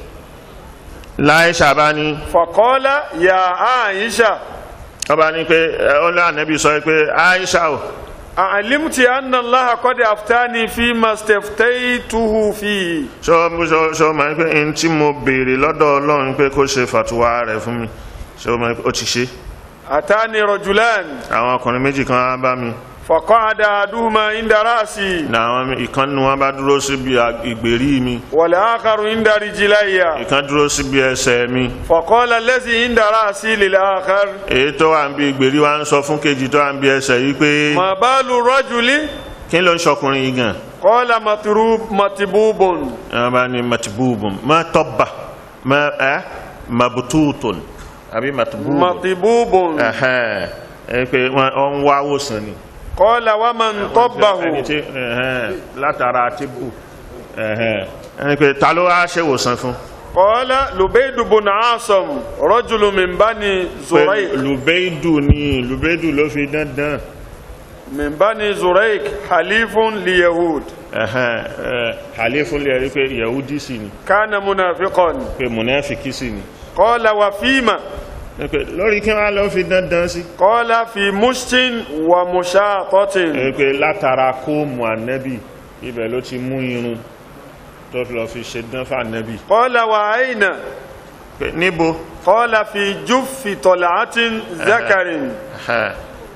láìsà bá ní faqala ya aisha ọba ní pé ẹ, ó lé ànábì sọ pé Aisha o a'limti anna allaha qad aftani fi ma staftaytuhu fi sọ sọ sọ ma pé n tí mo béèrè lọ́dọ̀ Ọlọ́run pé kó ṣe fàtúwà rẹ̀ fún mi sọ ma pé ó ti ṣe. atani rajulan àwọn ọkùnrin méjì kan á bá mi faqa'ada ahaduhuma inda ra'si ní àwọn ìkan nínú wọn bá dúró síbi à- ìgbèrí mi wal akharu inda rijlayya ìkan dúró síbi ẹsẹ̀ mi faqala allazi inda ra'si lil akhar èyí tó wà ń bí ìgbèrí wa ń sọ fún kejì tó wà ń bí ẹsẹ̀ yìí pé ma balu rajuli kí ló ń ṣọkùnrin yìí gan qala matrub matibubun wọn bá ní matibubun má tọ́ba má ẹ mabututun àbí matibubun matibubun ẹhẹn ẹ pé wọn ọ ń wá wòsàn ni. qala wa man tabbahu ẹni tí ẹhẹn látara tibù ẹhẹn ẹni pé ta ló wá ṣe wòsàn fún. qala lubayd bun asam rajulun min bani zurayq pé lùbẹ́ìdù ni lùbẹ́ìdù ló fi dandan. min bani zurayq halifun li yahud ẹhẹn ẹ àléfún lè rí pé yahudi sì ni kana munafiqan pé munafiki sì ni. qala wa fima ẹ pé lórí kí wọn lọ fi dandan sí. qala fi mushtin wa mushatatin ẹ pé látara kóòmù ànẹ́bì ibẹ̀ ló ti mú irun tó fi lọ fi ṣe dán fún ànẹ́bì. qala wa aina pé níbo. qala fi juffi tal'atin zakarin ẹhẹn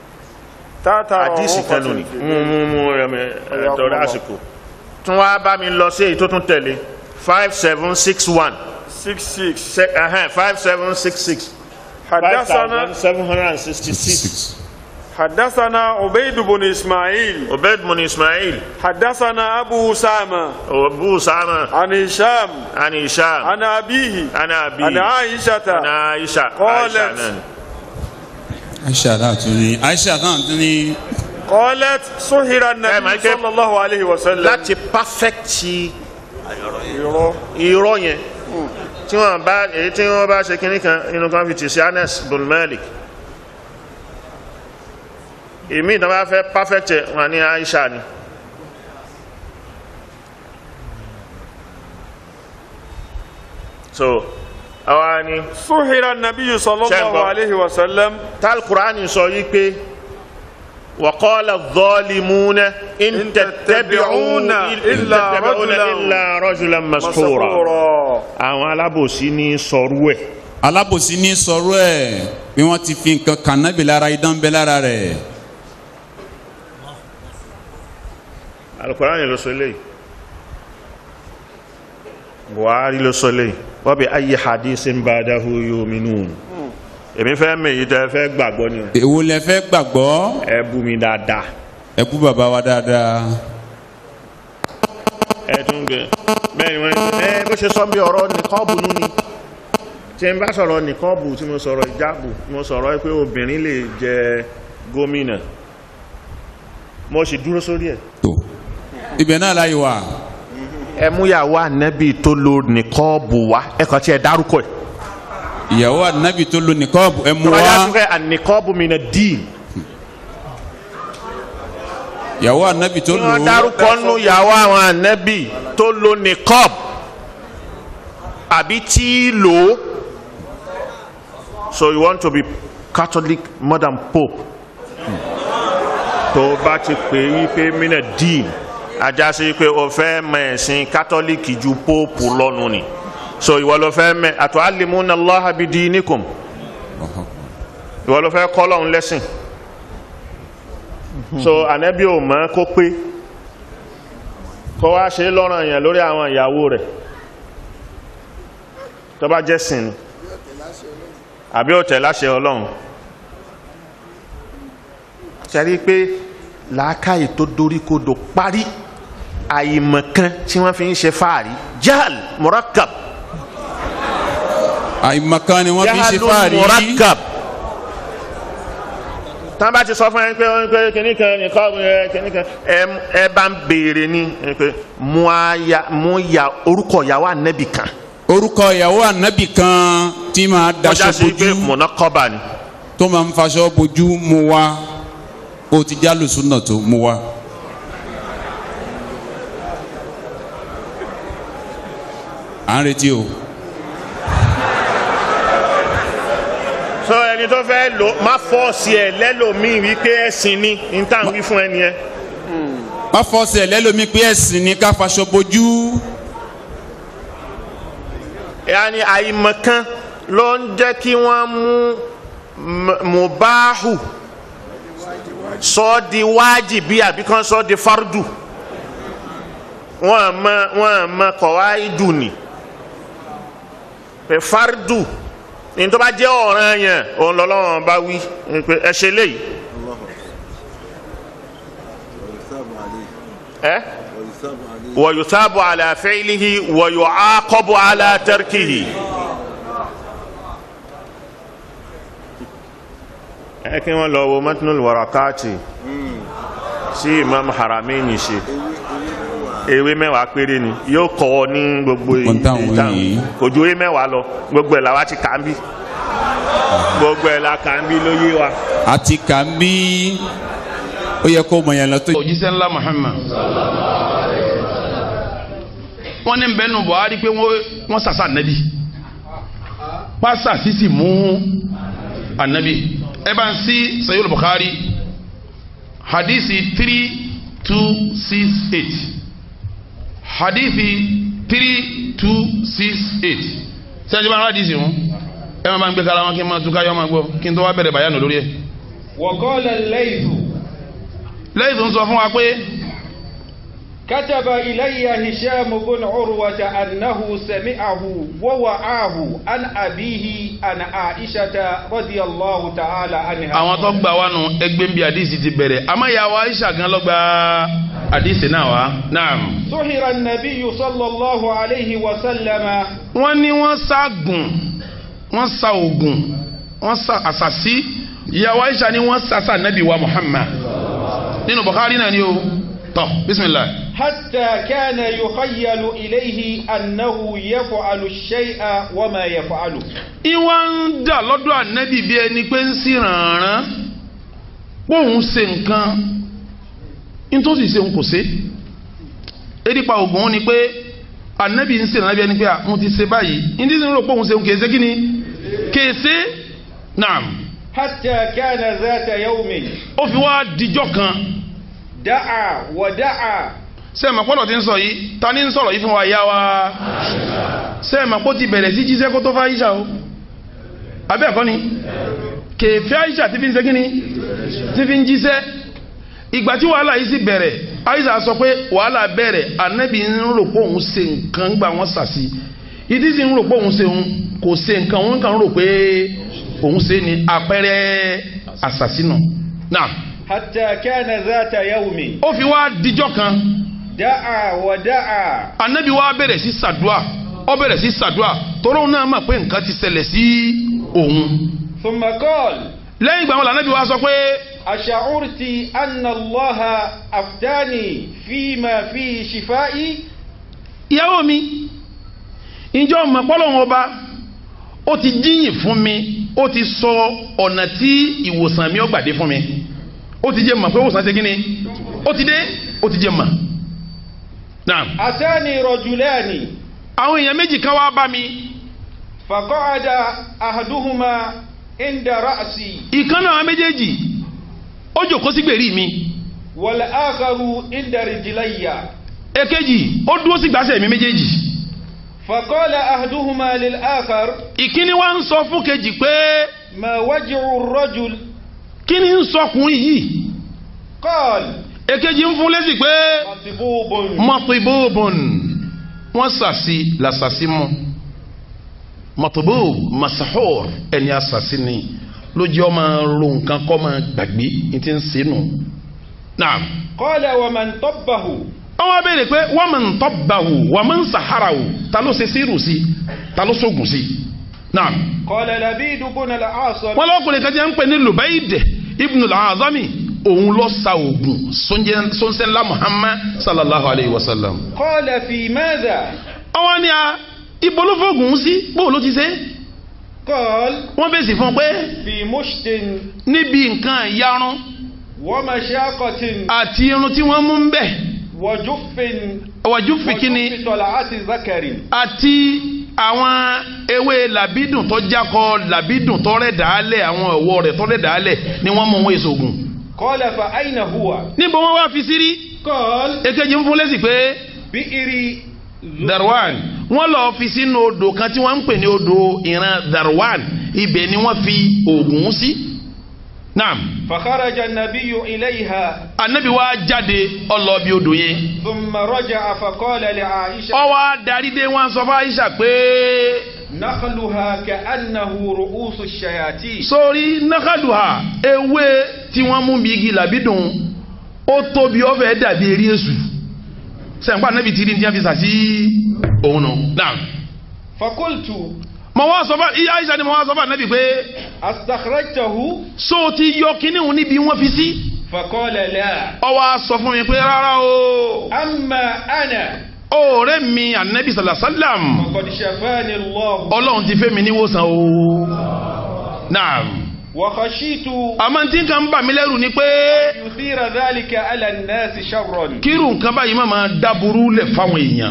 tata àdìsí kan lónìí mú mú mú ẹmẹ ẹtọrọ àsìkò tún wá bá mi lọ sí èyí tó tún tẹ̀lé five seven six one six six five seven six six five حدثنا thousand seven hundred and sixty six. حدثنا عبيد بن اسماعيل عبيد بن اسماعيل حدثنا ابو اسامه ابو اسامه عن هشام عن هشام عن ابيه عن ابي عن عائشه عن عائشه قالت عائشة náà. Aisha náà tún ní Aisha náà tún ní قالت سهر máa النبي ké- صلى الله عليه وسلم láti pàfẹ́kìtì irọ́ yẹn tí wọ́n bá èyí tí wọ́n bá ṣe kínní kan inú kan fi tì sí Anas bin Malik èmi ìtàn bá fẹ́ pàfẹ́kìtì wọn ní Aisha ni. so àwa ni سهر النبي صلى الله شنبه. عليه وسلم tal Qur'ani sọ yìí pé وقال الظالمون إن تتبعون إلا رجلا إلا رجلا مسحورا مسحورا àwọn alábòsí ní sọrú ẹ̀ alábòsí ní sọ̀rọ̀ ẹ̀ bí wọ́n ti fi nǹkan kan nábì lára idán bẹ́ lára rẹ̀ alukurani ló sọ eléyìí buhari ló sọ eléyìí wa bi ayyi hadithin ba'dahu yu'minun èmi fẹ́ mẹ èyí tẹ́ fẹ́ gbàgbọ́ ni o èwo lẹ fẹ́ gbàgbọ́ ẹ bú mi dáadáa ẹ kú bàbá wa dáadáa ẹ tún gbẹ bẹ́ẹ̀ ni wọ́n ẹ bó ṣe sọ bí ọ̀rọ̀ nìkọ́ọ̀bù nú ni tí n bá sọ̀rọ̀ nìkọ́ọ̀bù tí mo sọ̀rọ̀ ìjáàbù mo sọ̀rọ̀ pé obìnrin lè jẹ gómìnà mo sì dúró sórí ẹ̀. tó ibẹ̀ náà láyé wa ẹ mú yàwó ànẹ́bì tó lo nìkọ́ọ̀bù wá ẹ kàn tí ẹ dárúkọ ẹ̀. ìyàwó ànábì tó lo nìkọ́ọ̀bù ẹ mú wọ́n yá wá tún fẹ́ ànìkọ́ọ̀bù mi nà dín. ìyàwó ànábì tó lo wọ́n dárúkọ nù yàwó àwọn ànẹ́bì tó lo nìkọ́ọ̀bù àbí tí lò ó. so you want to be Catholic more than Pope. tó o bá ti pè é wípé mina dín ajá sí pé o fẹ́ mọ ẹ̀sìn kátólíìkì ju póòpù lọ́nu ni so ìwọ ló fẹ́ mẹ àtọ́ alimuna Allaha bidinikum ìwọ ló fẹ́ kọ́ lọ́hún lẹ́sìn so ànábì ò mọ̀ kó pé kó wá ṣe lọ́rọ̀ yẹn lórí àwọn ìyàwó rẹ̀ tó bá jẹ́ sìn ni àbí ó tẹ̀ láṣẹ ọlọ́run ṣẹ́rí pé làákàyè tó dorí kodò parí àìmọ̀kan tí wọ́n fi ń ṣe fáàrí jahal murakkab àìmọ̀kan ni wọ́n fi ń ṣe jahalun fáàrí murakkab tán bá ti sọ fún ẹ pé ó ń pé kíní kan nìkan ẹ kíní kan ẹ ẹ bá ń béèrè ní ẹ pé mú aya mú ya orúkọ ìyàwó ànẹ́bì kan orúkọ ìyàwó ànábì kan tí máa kọjá daṣọ sí pé bojú mọ̀nà kọ́ba ni tó máa ń faṣọ bojú mu wá ó ti já lùsùn náà tó mu wá. à ń retí o. sọ ẹni tó fẹ́ lò má fọ́ọ̀sì ẹ̀ lẹ́lòmíì wípé ẹ̀sìn ni ní tá à ń wí fún ẹni yẹn. má fọsẹ̀ lẹ́lòmí pé ẹ̀sìn ni ká faṣọ bojú. yanni àìmọ̀kan ló ń jẹ́ kí wọ́n mú m- mubahu sọ ọ́ di wájìbí àbí kan sọ ọ́ di fardu wọ́n mọ wọ́n mọ kọ̀wá ìdù ni pé fardu ní tó bá jẹ́ ọ̀ràn yẹn òun lọ́lọ́wọ́n bá wí pé ẹ ṣe léyìí ẹ wọ̀yùsábù àlàfẹ́ìlìhì wọ̀yùákọ́bù àlàtẹ́rkìhì. ẹ kí wọ́n lọ wo matnul warakati sí imam haramain ṣe ewé mẹ́wàá péré ni yóò kọ́ ọ ní gbogbo Gbogbo táwọn ìtàn yìí. kò ju ewé mẹ́wàá lọ gbogbo ẹ̀ làwa ti kà ń bí gbogbo ẹ̀ la kà ń bí ló yé wa. àti kà ń bí ó yẹ kó mọ̀ yẹn lọ tó. òjíṣẹ́ ńlá Muhammad wọ́n ní bẹ́ẹ̀nu Buhari pé wọ́n wọ́n sàṣà ànábì pásà sísì mú ànábì ẹ bá ń sí Sahih Bukhari hadisi three two six eight hadithi three two six eight sẹ́jú bá ń hadisi wọn ẹ máa bá ń gbé kára wọn kí n máa túká yọ máa gbọ́ kí n tó wá bẹ̀rẹ̀ bàyánu lórí ẹ̀. وقال الليث lẹ́yìn tó ń sọ fún wa pé كتب إلي هشام بن عروة أنه سمعه ووعاه عن أبيه عن عائشة رضي الله تعالى عنها àwọn tó gbà wá nù ẹgbẹ́ ń bí àdìsí ti bẹ̀rẹ̀ àmọ́ ìyá wa Aisha gan ló gba àdìsí náà wá naam. سحر النبي صلى الله عليه وسلم wọ́n ní wọ́n ságùn wọ́n sa oògùn wọ́n sa àṣàṣì ìyá wa Aisha ni wọ́n sàṣà nàbì wa Muhammad nínú Bukhari náà ni o tọ́ bisimilah. حتى كان يخيل إليه أنه يفعل الشيء وما يفعله ìwà ń dà lọ́dọ̀ ànábì bí ẹni pé ń sí rànràn póun ṣe nǹkan nítòsí ṣe ń kò ṣe erípa ògùn ó ni pé ànábì ń ṣe ànábì ẹni pé à mo ti ṣe báyìí ní tí ń rò póun ṣe ń kèé ṣe kí ni kèé ṣe naam حتى كان ذات يوم ó fi wá dijọ́ kan دعا ودعا sẹ́ẹ̀mà pọ́lọ̀ ti ń sọ yìí ta ni ń sọ̀rọ̀ yìí fún wa ìyá wa sẹ́ẹ̀mà pọ́ ti bẹ̀rẹ̀ sí jíṣẹ́ kó tó fá Aisha o abẹ́ ẹ̀kọ́ ni kèfé Aisha ti fi ń ṣe kíni ti fi ń jíṣẹ́ ìgbà tí wàhálà yìí sì bẹ̀rẹ̀ Aisha sọ pé wàhálà bẹ̀rẹ̀ anabi ń rò pé òun ṣe nǹkan gbà wọ́n sàṣì ìdí sì ń rò pé òun ṣe òun kò ṣe nǹkan òun kàn ń rò pé òun ṣe ni àpẹẹrẹ àṣàṣìnà náà حتى كان ذات يوم ó fi wá dijọ́ kan دعا ودعا anabi wa bẹ̀rẹ̀ sí sàdúà ó bẹ̀rẹ̀ sí sàdúà tọ́rọ̀ náà mọ̀ pé nǹkan ti ṣẹlẹ̀ sí òun. ثم قال lẹ́yìn ìgbà wọn lànàbí wa sọ pé أشعرت أن الله أفتاني فيما فيه شفائي ìyàwó mi ìjọ mọ̀pọ́lọ́wọ́n ọba ó ti jíyìn fún mi ó ti sọ ọ̀nà tí ìwòsàn mi ó gbàdé fún mi ó ti jẹ́ mọ̀ pé ìwòsàn ṣe kí ni ó ti dé ó ti jẹ́ mọ̀. Naam. أتاني رجلان àwọn èèyàn méjì kan wá bá mi فقعد أحدهما عند رأسي ìkan náà méjèèjì ó jòkó sí gbèrí mi والآخر عند رجلي èkejì ó dúró sí gbàsẹ̀ mi méjèèjì فقال أحدهما للآخر ìkíní wa ń sọ fún kejì pé ما وجع الرجل kí ni ń sọkùnrin yìí قال èkejì ń fún lẹ́sìn pé mọ̀tìbóbòn wọ́n sàṣì làṣàṣì mọ́ mọ̀tìbób masahor ẹni àṣàṣì ni lójú ọmọ ro nǹkan kọ́ máa gbàgbé ní ti ń sínú. naam. qala wa man tabbahu. wọ́n wá béèrè pé wa man tabbahu wa man saharahu ta ló ṣe sírù sí ta ló sógun sí. naam. qala Labid ibn al-Asam. wọ́n lọ́kùnrin kan jẹ́ ń pè ní Lubayd ibn al-Azami òun lọ sa oògùn sọ́nsẹ́nlá Muhammad sallallahu alayhi wa sallam. qala fi madha. ọwọ́ ni a ibo ló fọ́gùn sí bó ló ti ṣe. qal. wọ́n fèsì fún pé. fi mushtin. níbi nǹkan ìyarun. wa mashaqatin. àti irun tí wọ́n mú ń bẹ̀. wa juffin. wa juffi kíni. wa juffi tal'ati zakarin. àti àwọn ewé làbídùn tó jákọ làbídùn tó rẹ̀ dàálẹ̀ àwọn ọ̀wọ́ rẹ̀ tó rẹ̀ dàálẹ̀ ni wọ́n mú wọn èso ògùn. qala fa aina huwa. níbo wọn wá fi sírí. qal. èkejì ń fún lẹ́sìn pé. bi'iri. darwan wọ́n lọ fi sínú odò kan tí wọ́n ń pè ní odò ìran darwan ibẹ̀ ni wọ́n fi oògùn sí. naam. fakharaja an-nabiyyu ilayha. anabi wa jáde ọlọ́ọ̀bì odò yẹn. thumma raja'a faqala li Aisha. ó wá darí dé wọn sọ fún Aisha pé. nakhaluha ka'annahu ru'usu ash-shayatin. sórí nakhaluha ewé tí wọ́n mú bí igi làbídùn ó tóbi ó fẹ́ dàbí eré èṣù sẹ́ǹpá anabi ti rí ní àfisà sí òun nù. naam. fakultu. mo wá sọ fún iye Aisha ni mo wá sọ fún anabi pé. astakhrajtahu. so ti yọ kíní òun níbi wọ́n fi sí. faqala la. ó wá sọ fún mi pé rárá o. amma ana. ọ̀rẹ́ mi anabi sallam. qad shafani Allah. ọlọ́run ti fẹ́ mi níwòsàn o. naam. wa khashitu. àmọ́ tí nǹkan bà mí lẹ́rù ni pé. yuthira dhalika ala an-nasi sharran. kírun nǹkan báyìí máa ma dáburú lẹ̀ fáwọn èèyàn.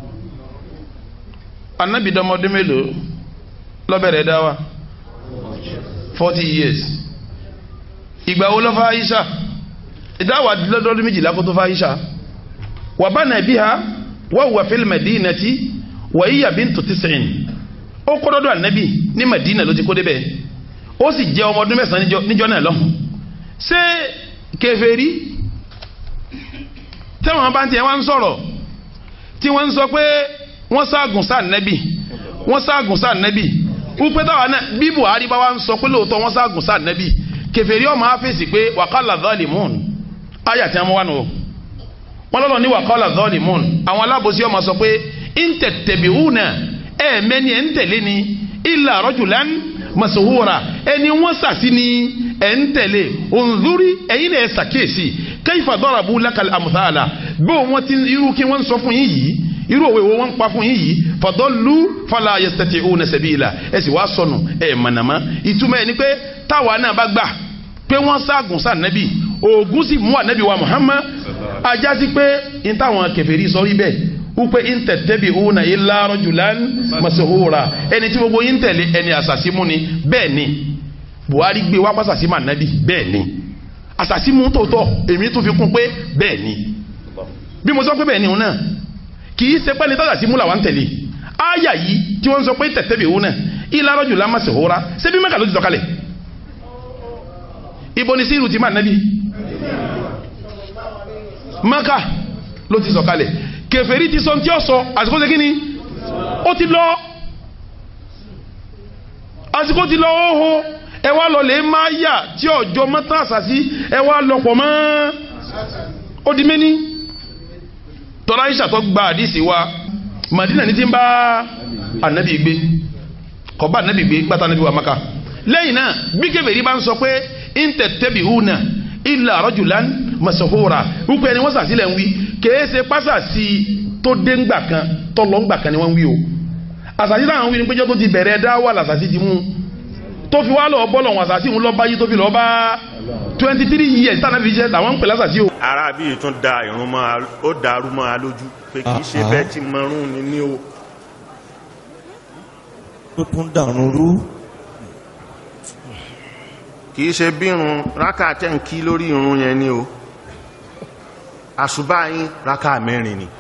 anabi dọmọdé mélòó lọ́bẹ̀rẹ̀ dá wa forty years ìgbà wo ló fa Aisha ìdáwà lọ́dọ́dún méjìlá kó tó fa Aisha wà bá nàbí ha wà wà fil madinati wà yíyà bintu tis'in ó kó dọ́dọ̀ ànábì ní Madina ló ti kó débẹ̀ ó sì jẹ́ ọmọ ọdún mẹ́sàn-án níjọ́ náà lọ́hùn ṣé kèfèrí tẹ́wọ̀n bá ń tiẹ̀ wá ń sọ̀rọ̀ tí wọ́n ń sọ pé wọ́n ságùn sáà nẹ́bì wọ́n ságùn sáà nẹ́bì wípé táwa náà bí Buhari bá wá ń sọ pé lóòótọ́ wọ́n ságùn sáà nẹ́bì kèfèrí ọmọ afẹ́sì pé wàkàlà zalimun ayà tí wọ́n wá nù wọ́n lọ́lọ́ ní wàkàlà zalimun àwọn alábòsí ọmọ sọ pé intẹ̀tẹ̀bìhùnà ẹ̀ mẹ́ni ẹ̀ ń tẹ̀lé ni illa rajulan masuhura ẹni wọ́n sàsí ni ẹ̀ ń tẹ̀lé ònzúrí ẹ̀yin náà ẹ̀ sàkíyèsí kayfa darabu lakal amthala bí wọ́n ti irú kí wọ́n sọ fún yín yìí irú òwe wo wọ́n ń pa fún yín yìí fadallu fala yastati'una sabila ẹ sì wá sọnù ẹ mọ̀nàmọ́ ìtumọ̀ ẹ̀ ni pé táwa náà bá gbà pé wọ́n ságùn sí ànábì oògùn sì mú ànábì wa Muhammad ajá sí pé n táwọn kèfèrí sọ rí bẹ́ẹ̀ wípé in tattabi'una illa rajulan masuhura ẹni tí gbogbo yín tẹ̀lé ẹni àṣàṣímú ni bẹ́ẹ̀ ni Buhari gbé wá pàṣàṣímú ànábì bẹ́ẹ̀ ni àṣàṣímú tòótọ́ èmi tún fi kún pé bẹ́ẹ̀ ni bí mo sọ pé bẹ́ẹ̀ ni òun náà kì í ṣe pẹ́ni tọ́jà sí múlà wà ń tẹ̀lé áyà yìí tí wọ́n sọ pé tẹ̀tẹ̀bì òun náà illa rajulan masuhura ṣé bí Mẹ́kà ló ti sọ̀kalẹ̀ ibo ni síìrù ti máa nẹ́bí Mẹ́kà ló ti sọ̀kalẹ̀ kèfèrí ti sọ tí ó sọ àsìkò ṣe kíni ó ti lọ àsìkò ti lọ óhó ẹ wá lọ lè máa yà tí ọjọ́ mọ́tàn àṣàṣì ẹ wá lọ́pọ̀ mọ́ ó di méní tọ́lá ìṣàtọ́ gba àdìsí wa Madina ní ti ń bá ànábì gbé kọ́ bá ànábì gbé gbàtà ànábì wa Maka lẹ́yìn náà bí kèfèrí bá ń sọ pé intẹ̀tẹ̀bìhùnà illa rajulan masahura wípé ẹni wọ́n sàsílẹ̀ ń wí kèé ṣe pásàsì tó dé ńgbà kan tó lọ ńgbà kan ni wọ́n ń wí o àsàsí táwọn wí ni péjọ tó ti bẹ̀rẹ̀ dá wà làsàsí ti mú tó fi wá lọ bọ́lọ̀ wọn àsàsí ń lọ báyìí tó fi lọ bá twenty three years tánà fi jẹ́ làwọn ń pè lásàsí o. ara bí tún da irun mọ́ a ó dàrú mọ́ a lójú pé kì í ṣe bẹ́ẹ̀ tí mọ́rún ni ní o. ó tún dàrún rú kì í ṣe bí irun rákà tẹ́ ń kí lórí irun yẹn ni o àṣùbà yín rákà mẹ́rin ni.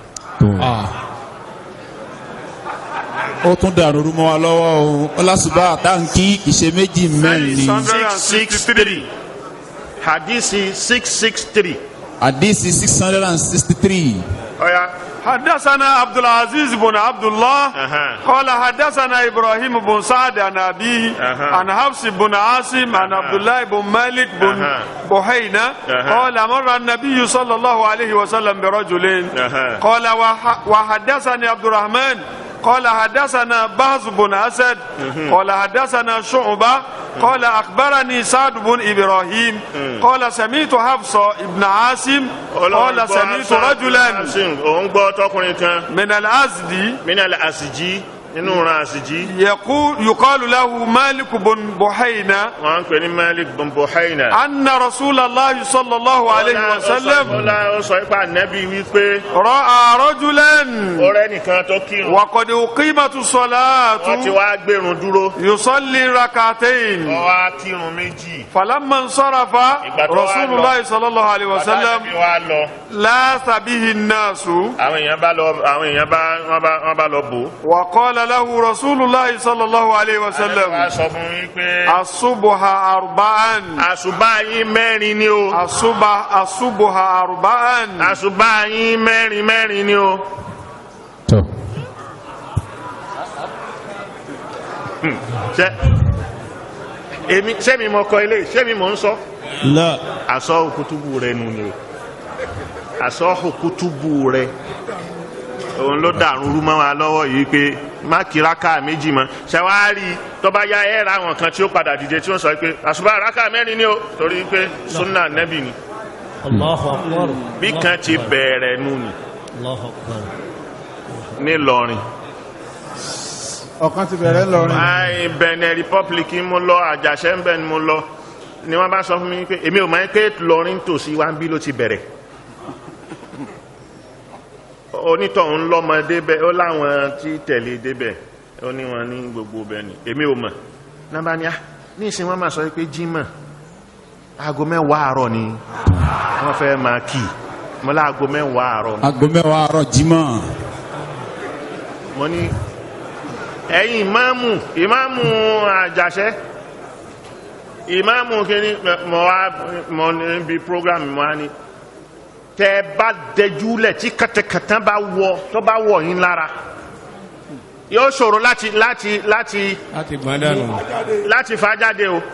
ó tún dàrú rú mọ́ wa lọ́wọ́ o ọlásùbà táǹkì ìṣe méjì mẹ́rin ni. six six three hadisi six six three hadisi six hundred and sixty three. ọ̀ya. حدثنا عبد العزيز بن عبد الله قال حدثنا ابراهيم بن سعد عن ابيه عن حفص بن عاصم عن عبد الله بن مالك بن بحينة قال مر النبي صلى الله عليه وسلم برجل قال وح- وحدثني عبد الرحمن قال حدثنا بهز بن اسد قال حدثنا شعبه قال اخبرني سعد بن ابراهيم قال سمعت حفصه ابن عاصم قال سمعت رجلا òun gbọ́ tọkùnrin kan. من الأزدي من الأسجي nínú ran àsìjí. يقول يقال له مالك بن بحينة wọ́n ń pè ní malik bin buhaina. أن رسول الله صلى الله عليه وسلم ọlá ó sọ ipa nẹ́bí wípé. رأى رجلا ọ̀rẹ́ nìkan tó kírun. وقد أقيمت الصلاة wọ́n ti wá gbẹ̀rún dúró. يصلي ركعتين ó wá kírun méjì. فلما انصرف ìgbà tó wá رسول lọ. الله صلى الله عليه bàtà وسلم nẹ́bí wá lọ. لاث به الناس àwọn èèyàn bá lọ àwọn èèyàn bá wọ́n bá wọ́n bá lọ bò. وقال له رسول الله صلى الله عليه wá وسلم sọ fún yín pé. الصبح أربعا àṣùbà yín mẹ́rin ni o. الصبح الصبح أربعا àṣùbà yín mẹ́rin mẹ́rin ni o. Hmm, ṣe èmi sẹ́mi mọ kọ ilé sẹ́mi mọ ń sọ. la àsọ òkútùbù rẹ nù ni o àsọ òkútùbù rẹ òun ló dàrú rú mọ́ wa lọ́wọ́ yìí pé má kí rákà méjì mọ́ ṣàwárí tọ́ba ya ẹ̀ ra àwọn kan tí ó padà dìde tí ó sọ pé àṣùbà rákà mẹ́rin ni o torí pé sunna nẹ́bì ni Allahu akbar. bí kan ti bẹ̀rẹ̀ nù ni Allahu akbar. nílọrin. ọ̀kan ti bẹ̀rẹ̀ lọ́rin. Ai, Benin Republic mo lọ àjàṣẹ́ ń bẹ̀ ni mo lọ ni wọ́n bá sọ fún mi pé èmi ò máa ń pé lọrin tòsí wa ń bí ló ti bẹ̀rẹ̀ onítọ̀hún lọ́mọ débẹ̀ ó láwọn tí tẹ̀lé débẹ̀ ó ní wọn ní gbogbo bẹ́ẹ̀ ni èmi ò mọ̀ náà ní à ní ìsìn wọn máa sọ pé jímọ̀ aago mẹ́wàá àárọ̀ ni wọ́n fẹ́ máa kì í mo lá aago mẹ́wàá àárọ̀ ni aago mẹ́wàá àárọ̀ jímọ̀. mo ní ẹ̀yin ìmáàmù ìmáàmù àjàṣẹ́ ìmáàmù kìíní mọ̀ wá mọ̀ níbi program mọ̀ á ní tẹ́ bá dẹjúlẹ̀ tí kàtàkàtà bá wọ tó bá wọ̀ yín lára yóò ṣòro láti láti láti láti gbọ́n dànù. láti fà jáde o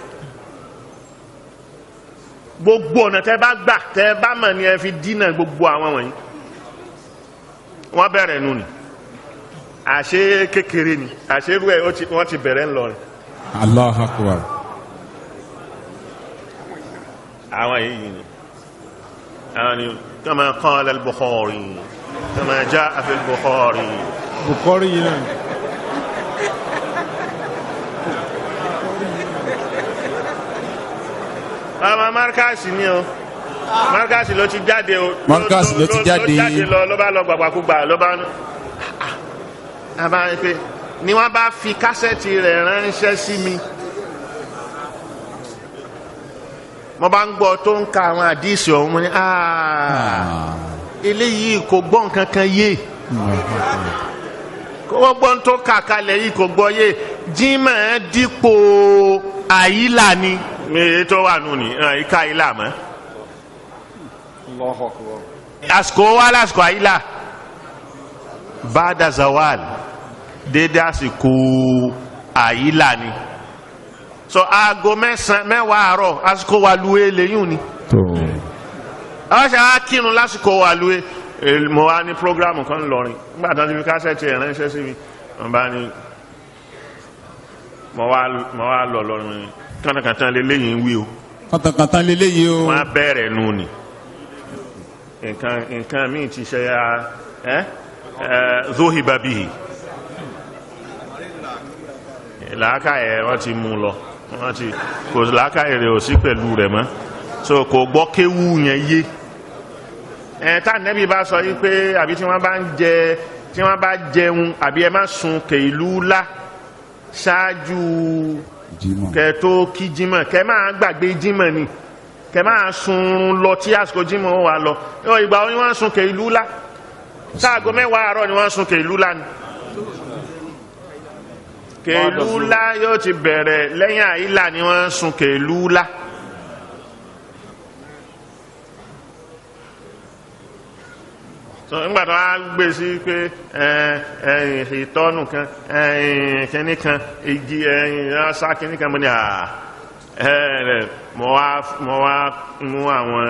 gbogbo ọ̀nà tẹ́ bá gbà tẹ́ bá mọ̀ ní ẹ fi dínà gbogbo àwọn wọ̀nyí wọ́n bẹ̀rẹ̀ nù ni àṣé kékeré ni àṣé irú ẹ̀ ó ti- wọ́n ti bẹ̀rẹ̀ ń lọ rẹ̀ Allahu akbar. àwọn yìí ni àwọn ni kama qala al-Bukhari kama jaa fi al-Bukhari bukori yìí náà. ọmọ markasi ni o markasi ló ti jáde o Markaz ló ti jáde. ló jáde lọ ló bá lọ gbàgbàkúgbà ló bá a bá rí pé ni wọ́n bá fi kásẹ̀tì rẹ̀ ránṣẹ́ sí mi mo bá ń gbọ́ tó ń ka àwọn àdíìsì ọ̀hún mo ní "Ah, eléyìí kò gbọ́ nǹkan kan yé kó gbọ́ tó kà kalẹ̀ yìí kò gbọ́ yé jimá dípò àyílà ni èyí tó wà nù ní ìka àyílà mọ́ àsìkò wa lásìkò àyílà bada zawal dédé àsìkò àyílà ni so aago mẹ́sàn mẹ́wàá àárọ̀ àsìkò wa luwe lẹ́yìn ni àwọn ṣe á kírun lásìkò wa luwe Eh, mo wá ní programu kan lọrin nígbà tó ti fi kásẹ̀tì ẹ̀ ránṣẹ́ sí mi wọ́n bá ní mo wá mo wá lọ lọrin kánàkàntàn lélẹ́yìn ń wí o kàtàkàtà lélẹ́yìí o. wọ́n á bẹ̀rẹ̀ nù ni nǹkan nǹkan míì ti ṣe ya ẹ́ ẹ́ zohiba bihi làákàyè wọ́n ti mú lọ wọ́n ti kò làákàyè rẹ̀ ò sí pẹ̀lú rẹ̀ mọ́ so kò gbọ́ kéwú yẹn yé ẹ̀ tá nẹ́bí bá sọ yí pé àbí tí wọ́n bá ń jẹ tí wọ́n bá jẹun àbí ẹ má sun kèlú lá ṣáájú kẹ tó kí jímọ̀ kẹ máa gbàgbé jímọ̀ ni kẹ máa sun lọ tí àsìkò jímọ̀ wà lọ ọ ìgbà wọn ni wọ́n sun kèlú lá sáàgó mẹ́wàá àárọ̀ ni wọ́n sun kèlú lá ni kèlú lá yóò ti bẹ̀rẹ̀ lẹ́yìn àyílà ni wọ́n sun kèlú lá so nígbà tó wá gbé sí pé ẹ ẹ ìtọ́nù kan ẹ kínní kan igi ẹ ọ̀sá kínní kan mo ní à ẹ ẹ mo wá mo wá mú àwọn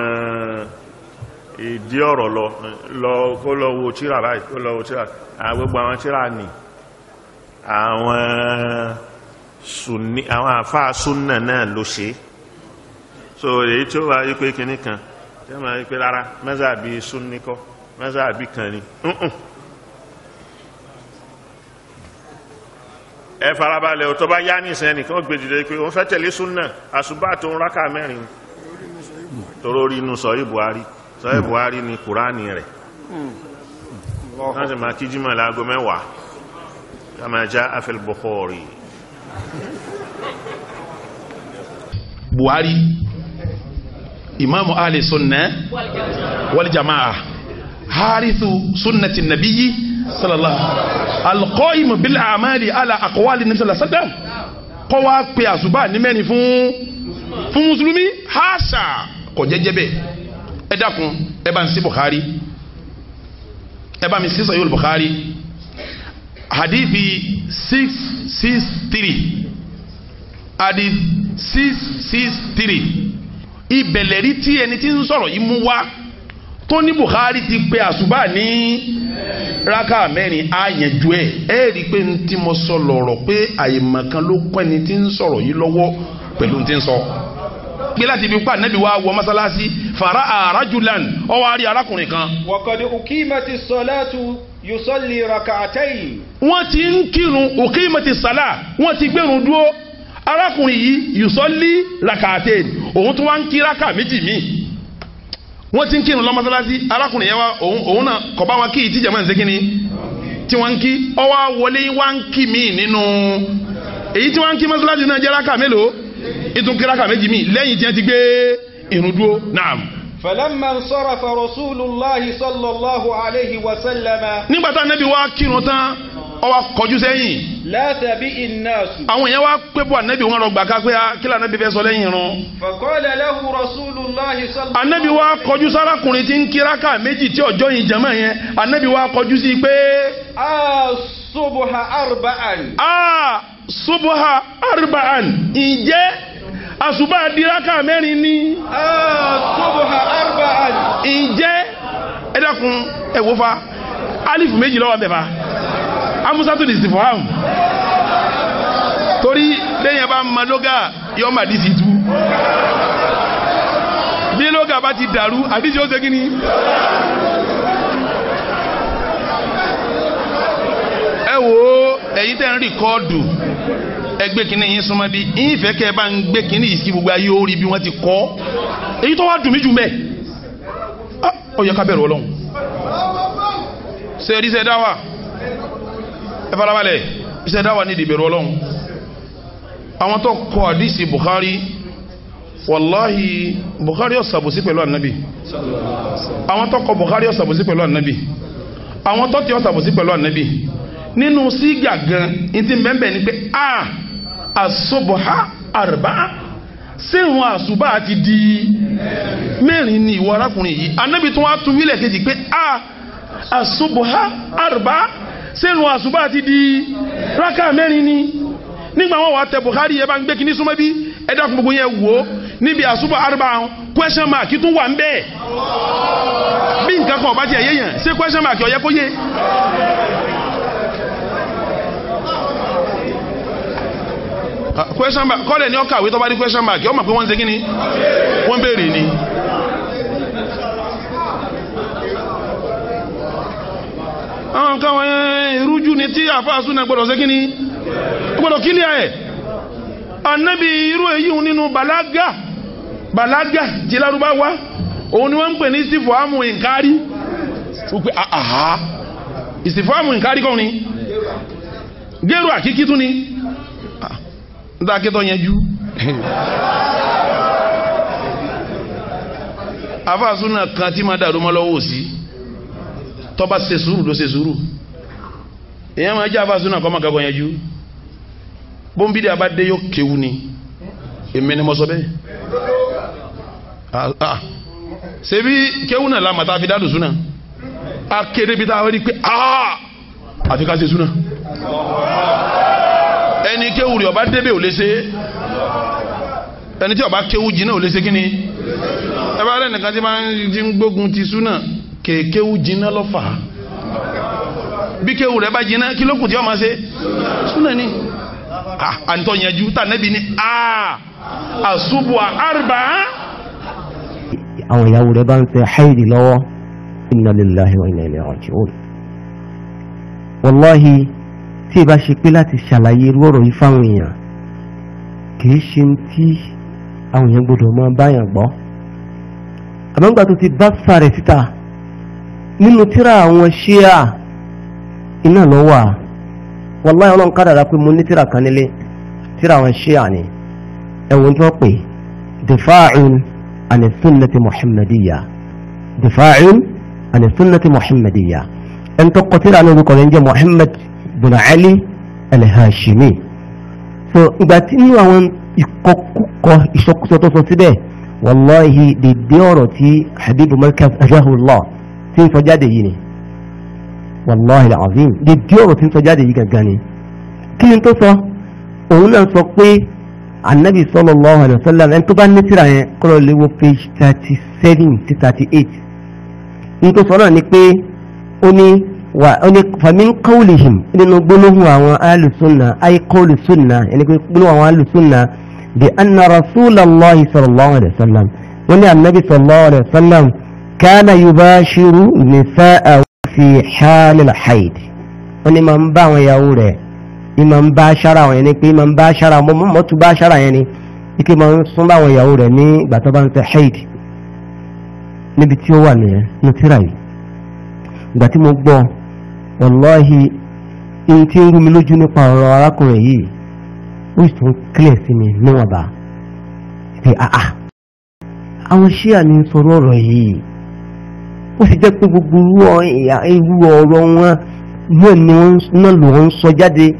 ìdí ọ̀rọ̀ lọ lọ kó lọ wo tíra báyìí kó lọ wo tíra àwọn gbogbo àwọn tíra nì àwọn sunni àwọn àfáà súnà náà ló ṣe so èyí tí ó wá yí pé kínní kan tí ó máa yí pé rárá mẹ́sàbí súnni kọ́ mẹ́sàbí kan ni Mm-mm. ẹ farabalẹ̀ ò tó bá yá ní ìsẹ́ni kí wọ́n gbé jùlọ pé wọ́n fẹ́ tẹ̀lé súnà àṣùbà tó ń rákà mẹ́rin toró rí inú sọ̀yí buhari sọ̀yí buhari ni kùránì rẹ̀ wọ́n sì máa kí jímọ̀ láago mẹ́wàá kama jaa fil Bukhari buhari imaamu ahli sunna wal jamaa harithu sunnati nabiyyi sallallahu alqaimu bil amali ala aqwali nabi sallallahu alaihi wasallam kọ́ wá pe àṣùbà ní mẹ́rin fún fún mùsùlùmí haṣà kò jẹ́jẹ́ bẹ́ẹ̀ ẹ dákun ẹ bá ń sí bukhari ẹ bá mi sí sahih bukhari hadithi six six three hadith six six three ìbẹ̀lẹ̀rí tí ẹni tí ń sọ̀rọ̀ yìí mú wá tó ní Bukhari ti pe àṣùbà ní raka mẹ́rin àyànjú ẹ̀ ẹ́ rí i pé ní tí mo sọ lọ̀rọ̀ pé àyèmọ̀kan ló kọ́ ẹni tí ń sọ̀rọ̀ yìí lọ́wọ́ pẹ̀lú tí ń sọ pé láti ibi pa nẹ́bí wa wọ mọ́sálásí fara arajulan ó wá rí arákùnrin kan. وقد أقيمت الصلاة يصلي ركعتين wọ́n ti ń kírun òkèémọ̀tì sálà wọ́n ti gbẹ̀rún dúró arákùnrin yìí yùsọ́lí rakàtẹ́ òun tó wá ń kí raka méjì míì wọ́n ti ń kírun lọ mọ́sálásí arákùnrin yẹn wá òun òun náà kọ̀ bá wọn kí ìtìjà máa ń segin ni tí wọ́n ń kí ọwọ́ wọlé wá ń kí míì nínú èyí tí wọ́n ń kí mọ́sálásí náà jẹ́ raka mélòó ìtún kí raka méjì míì lẹ́yìn tí wọ́n ti gbé ìrun dúró naam. فلما انصرف رسول الله صلى الله عليه وسلم nígbà tá ànábì wá kírun tán ó wá kọjú sẹ́yìn لا تبئ الناس àwọn èèyàn wá pé bọ́ ànábì wọn rọ gbàká pé ah, kí lànàbì fẹ́ sọ lẹ́yìn irun. فقال له رسول الله صلى الله ànábì wá kọjú sárakùnrin tí ń kíráka méjì tí ọjọ́ yìí jẹ́mọ̀ yẹn ànábì wá kọjú sí pé. الصبح أربعا a subuha arba'an ǹjẹ́ àṣùbà diraka mẹ́rin ni. الصبح أربعا ǹjẹ́ ẹ dákun ẹ wò fa alifu méjì lọ́wọ́ bẹ̀ fa amusatu di sifaham torí lẹ́yìn bá ma lóga yọ ma disi tu bí lóga bá ti dàrú àdísì ó ṣe kí ni. ẹ wo ẹ̀yin tẹ́ ń rìkọ́ọ̀dù ẹgbẹ́ kínní yín súnmọ́ bí yín fẹ́ kẹ́ ẹ bá ń gbé kínní yìí sí gbogbo ayé orí bí wọ́n ti kọ́ èyí tó wá dùn mí jù mẹ́ ó yẹ ká bẹ̀rù ọlọ́run ṣe ẹ̀rí ṣe dáwà ẹ farabalẹ̀ ṣe dáwà ní ìdìbẹ̀rù ọlọ́run àwọn tó kọ àdìsí Bukhari wàláhì Bukhari ó ṣàbòsí pẹ̀lú ànábì àwọn tó kọ Bukhari ó ṣàbòsí pẹ̀lú ànábì àwọn tó ti ó ṣàbòsí pẹ̀lú ànábì nínú sígà gan ní ti bẹ́ẹ̀ ni pé a àsobọ̀há àrùbá sẹ́wọ̀n àṣùbà ti di mẹ́rin ni ìwọ arákùnrin yìí anábì tó wá tún wílẹ̀ kejì pé a àṣùbọ̀há àrùbá sẹ́wọ̀n àṣùbà ti di rákà mẹ́rin ni nígbà wọn wà tẹ Bukhari yẹ bá ń gbé kíní súnmọ́ bí ẹ dákun gbogbo yẹn wò ó níbi àṣùbà àrùbá question mark tún wà ń bẹ́ẹ̀ bí nǹkan kan ọba ti ẹ̀yẹ yẹn ṣé question mark ó yẹ kó yé question mark kọ́lẹ̀ ní ọkàwé tó bá rí question mark ọmọ pé wọ́n ń ṣe kí ni wọ́n béèrè ni. àwọn nǹkan wọn irújú ni tí àfáàsù náà gbọ́dọ̀ ṣe kí ni gbọ́dọ̀ kílíà ẹ̀ anabi irú èyí nínú balaga balaga tí lárúbáwá òun ni wọ́n ń pè ní ìsìfọ́àmù ìkárí wípé àhá ìsìfọ́àmù ìkárí kọ́ ni gẹ́rù àkíkí tún ni dákẹ́tọ̀ yẹnjú afáàsúnà kan tí ma dàrú mọ́ lọ́wọ́ sí tọ́ba ṣe sùúrù ló ṣe sùúrù èyàn máa jẹ́ afáàsúnà kọ́ máa kakọ̀ yẹnjú bóńbídé abádé yóò kéwu ni èmi ni mo sọ bẹ́ẹ̀ ṣebí kéwu náà la màtá fi dádùn súnà akéde bi tá a rí pé aa àti ká ṣe súnà ẹni kéwù rẹ̀ ọba débẹ̀ ò lè ṣe ẹni tí ọba kéwù jìnnà ò lè ṣe kíni ẹ bá rẹ̀ nìkan tí máa ń ti ń gbógun ti súnà kéwù jìnnà lọ fà á bí kéwù rẹ̀ bá jìnnà kí ló kù tí ọ máa ṣe súnà ni àǹtọ̀ yẹnjú tà nẹ́bi ni aa àṣùbù àrùbá àwọn ìyàwó rẹ̀ bá ń fẹ́ haidi lọ́wọ́ inna lillahi wa inna ilayhi raji'un wallahi tí ìbá ṣe pé láti ṣàlàyé irú ọ̀rọ̀ yìí fáwọn èèyàn kìí ṣe ń tí àwọn èèyàn gbọdọ̀ máa báyàn gbọ́ àmọ́gbà tó ti bá sàrẹ̀ síta nínú tíra àwọn ṣíà iná lọ́wọ́ à wallahi ọlọ́run kádàrá pé mo ní tíra kan nílé tíra àwọn ṣíà ni ẹ̀wọ̀n tí wọ́n pè difa'un عن السنة محمدية دفاع عن السنة محمدية أن تقتل عن ذكر محمد بن علي الهاشمي so ìgbà tí inú àwọn ìkọkúkọ ìṣọkúsọ tó sọ síbẹ̀ wàláhì dèdè ọ̀rọ̀ tí habibu markaz ajahullah tí ń sọ jáde yìí ni wàláhì azim dèdè ọ̀rọ̀ tí ń sọ jáde yìí gangan ni kí ni tó sọ òun náà sọ pé anabi sallallahu alayhi wa sallam ẹni tó bá ní tírà yẹn kọ́lọ̀ léwo page thirty seven sí thirty eight nítorí sọ náà ni pé ó ní wà ó ní famin qawlihim nínú gbólóhùn àwọn alùsùnà ayé qawli sunna ẹni pé gbólóhùn àwọn alùsùnà bí anna rasulallahi sallallahu alayhi wa sallam wọ́n ní anabi sallallahu alayhi wa sallam kana yubashiru nisaa'a fi halil haid wọ́n ní máa ń bá àwọn ìyàwó rẹ̀ ìmọ̀ ń bá aṣára àwọn yẹn ni pé ìmọ̀ ń bá aṣára mọ́ mọ́tò bá aṣára yẹn ni ike máa ń sún bá àwọn ìyàwó rẹ̀ ní ìgbà tó bá ń tẹ haid níbi tí ó wà nìyẹn ní tíra yìí ìgbà tí mo gbọ́ wàláhì ihun tí ń rú mi lójú nípa ọ̀rọ̀ arákùnrin yìí ó sì tún kílẹ̀ sí mi níwọ̀nba pé àà àwọn ṣíà ní sọ̀rọ̀ ọ̀rọ̀ yìí ó sì jẹ́ pé gbogbo irú ọ̀rọ̀ wọn náà ni wọ́n náà lò wọ́n sọ jáde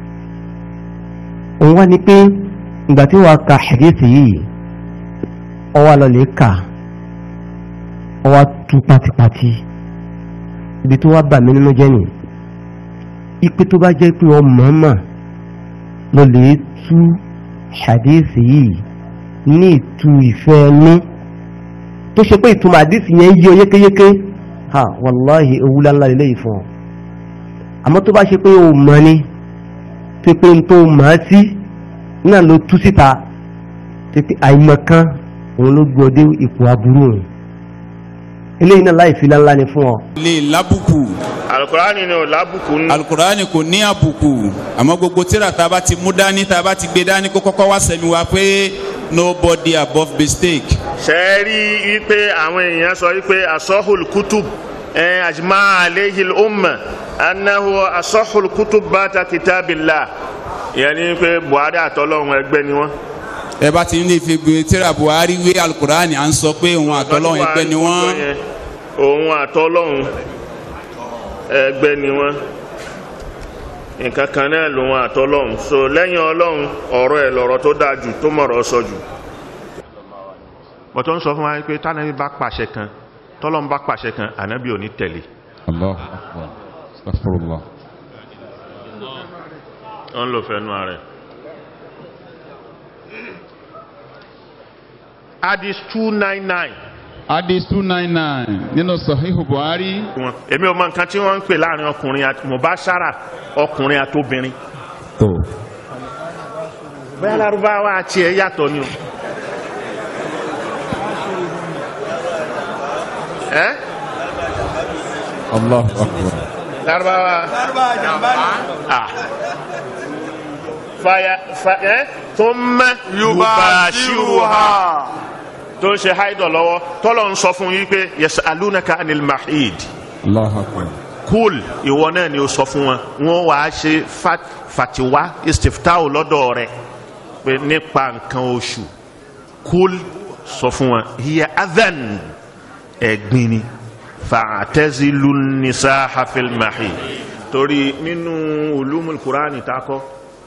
òun wá ní pé ìgbà tí wàá ka hadith yìí ọwọ́ lọlẹ̀ kà ọwọ́ tú pátípátí ibi tó wá bà mí nínú jẹ́ nì ipe tó bá jẹ́ pé ọ mọ̀ọ́mọ̀ lọlẹ̀ tú hadith yìí ní ìtú ìfẹ́ ẹnu tó ṣe pé ìtumọ̀ hadith yẹn yí ọ yékéyéké ha wàláhì ewu láńlá lélẹ́yìí fún ọ àmọ́ tó bá ṣe pé o mọ̀ ni tó pé n tó mọ̀ ẹ́ sí náà ló tú síta tó pé àìmọ̀ kan òun ló gbọ́ dé ipò aburú òun eléyìí náà láì fi láńlá ni fún ọ. lè lábùkù. alukurani ni o lábùkù nù. alukurani kò ní àbùkù àmọ́ gbogbo tíra tá a bá ti mú dání tá a bá ti gbé dání kó kọ́kọ́ wá sẹ́mi wá pé nobody above mistake. ṣe é rí i pé àwọn èèyàn sọ wípé asọ́hùl kutub أجمع عليه الأمة أنه أصح الكتب بعد كتاب الله يعني pé Buhari àtọlọ́run ẹgbẹ́ ni wọ́n. ẹ bá ti ní fi gbé tíra Buhari wé alukurani à ń sọ pé òun àtọlọ́run ẹgbẹ́ ni wọ́n. òun àtọlọ́run ẹgbẹ́ ni wọ́n nǹkan kan náà lòun àtọlọ́run so lẹ́yìn ọlọ́run ọ̀rọ̀ ẹ̀ lọ̀rọ̀ tó dáa jù tó mọ̀rọ̀ sọ jù. bọ́tọ̀ ń sọ fún wa pé tánàbí bá pàṣẹ kan tọ́lọ́n bá pàṣẹ kan ànábì ò ní tẹ̀lé. Allahu akbar astaghfirullah. ó ń lò fẹ́nu ààrẹ. hadith two nine nine. hadith two nine nine nínú sahihu buhari. èmi ò mọ nǹkan tí wọ́n ń pè láàrin ọkùnrin àti mubashara ọkùnrin àti obìnrin. tó. bẹ́ẹ̀ lárúbáwá àti ẹ̀ yàtọ̀ ni o. ẹ́ Allahu akbar. Lárúbáwá. Lárúbáwá jàmbá ni. Ah. Fàyà fàyà thumma yubashiruha. Tó ń ṣe haidọ̀ lọ́wọ́, tọ́lọ̀ ń sọ fún yí pé yas'alunaka anil mahid. Allahu akbar. Kúl ìwọ náà ni ó sọ fún wọn, wọ́n wàá ṣe fatiwa istiftau lọ́dọ̀ rẹ̀ pé nípa nǹkan oṣù. Kúl sọ fún wọn, hiya adhan ẹ̀gbin ni fa'tazilu nisaha fil mahid torí nínú ulumul Qur'ani takọ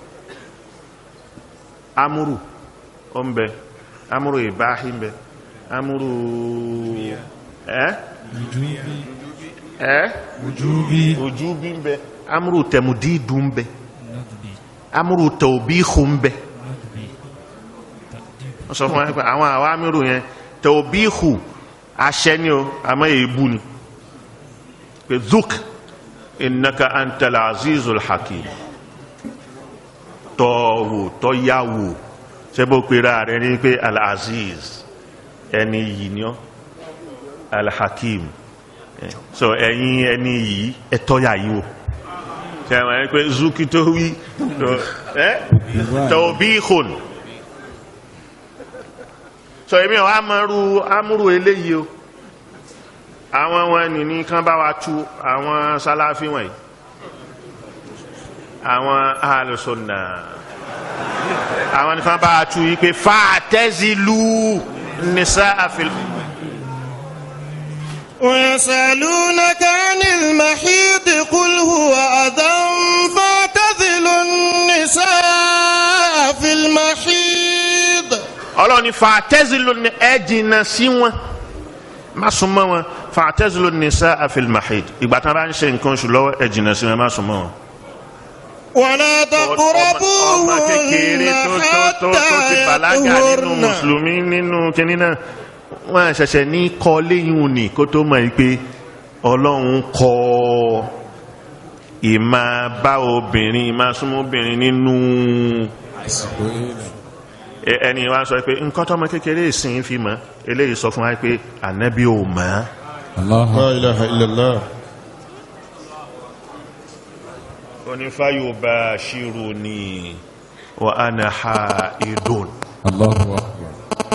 amúrù ọ̀nbẹ amúrù ìbáhí ń bẹ amúrù ẹ́ ẹ ojú bí ń bẹ amúrú tẹmudídù ń bẹ amúrú tẹ̀wòbíhù ń bẹ wọ́n sọ fún wa pé àwọn àwọn amúrú yẹn tẹ̀wòbíhù aṣẹ ni o àmọ́ èébú ni pé zuk innaka antal azizul hakim tọ́wò tọ́yàwó sẹ́bọ̀ pera rẹ̀ ní pé al-aziz ẹni yìí ni ọ́ al-hakim Eh, so ẹ̀yin ẹni yìí ẹ̀tọ́yà yìí wò sẹ́wọ̀n ẹ pé zuki tó wí tawbihun so èmi ọ̀ amúrú amúrú eléyìí o àwọn wọn ní ní kán bá wa tú àwọn sálàfí wọ̀nyí àwọn alùsùnà àwọn nìkan bá wa tú yìí pé fàtẹ́zìlú nìsá àfihàn. ويسألونك عن المحيض قل هو أذى فاعتزلوا النساء في المحيض ọlọ́run ní fàtẹ́zìlú ní ẹ jìnnà sí wọn má súnmọ́ wọn fàtẹ́zìlú nìsá àfihàn ìgbà tí wọn bá ń ṣe nǹkan oṣù lọ́wọ́ ẹ jìnnà sí wọn má súnmọ́ wọn. ولا ọmọ kékeré تقربوهن tó tó tó tó ti حتى bàlágà nínú يطهرن mùsùlùmí nínú kínní náà wọn ṣẹ̀ṣẹ̀ ní kọ́ léyìn òní kó tó mọ̀ pé ọlọ́run kọ́ ìmá bá obìnrin ìmá súnmọ́ obìnrin nínú ẹ- ẹni wa sọ pé nǹkan tọ́mọ kékeré ìsìn fi mọ̀ eléyìí sọ fún wa pé ànábì ò mọ̀ La ilaha illallah. onífàyò bá ṣírò ní wa ana haidun. Allahu akbar.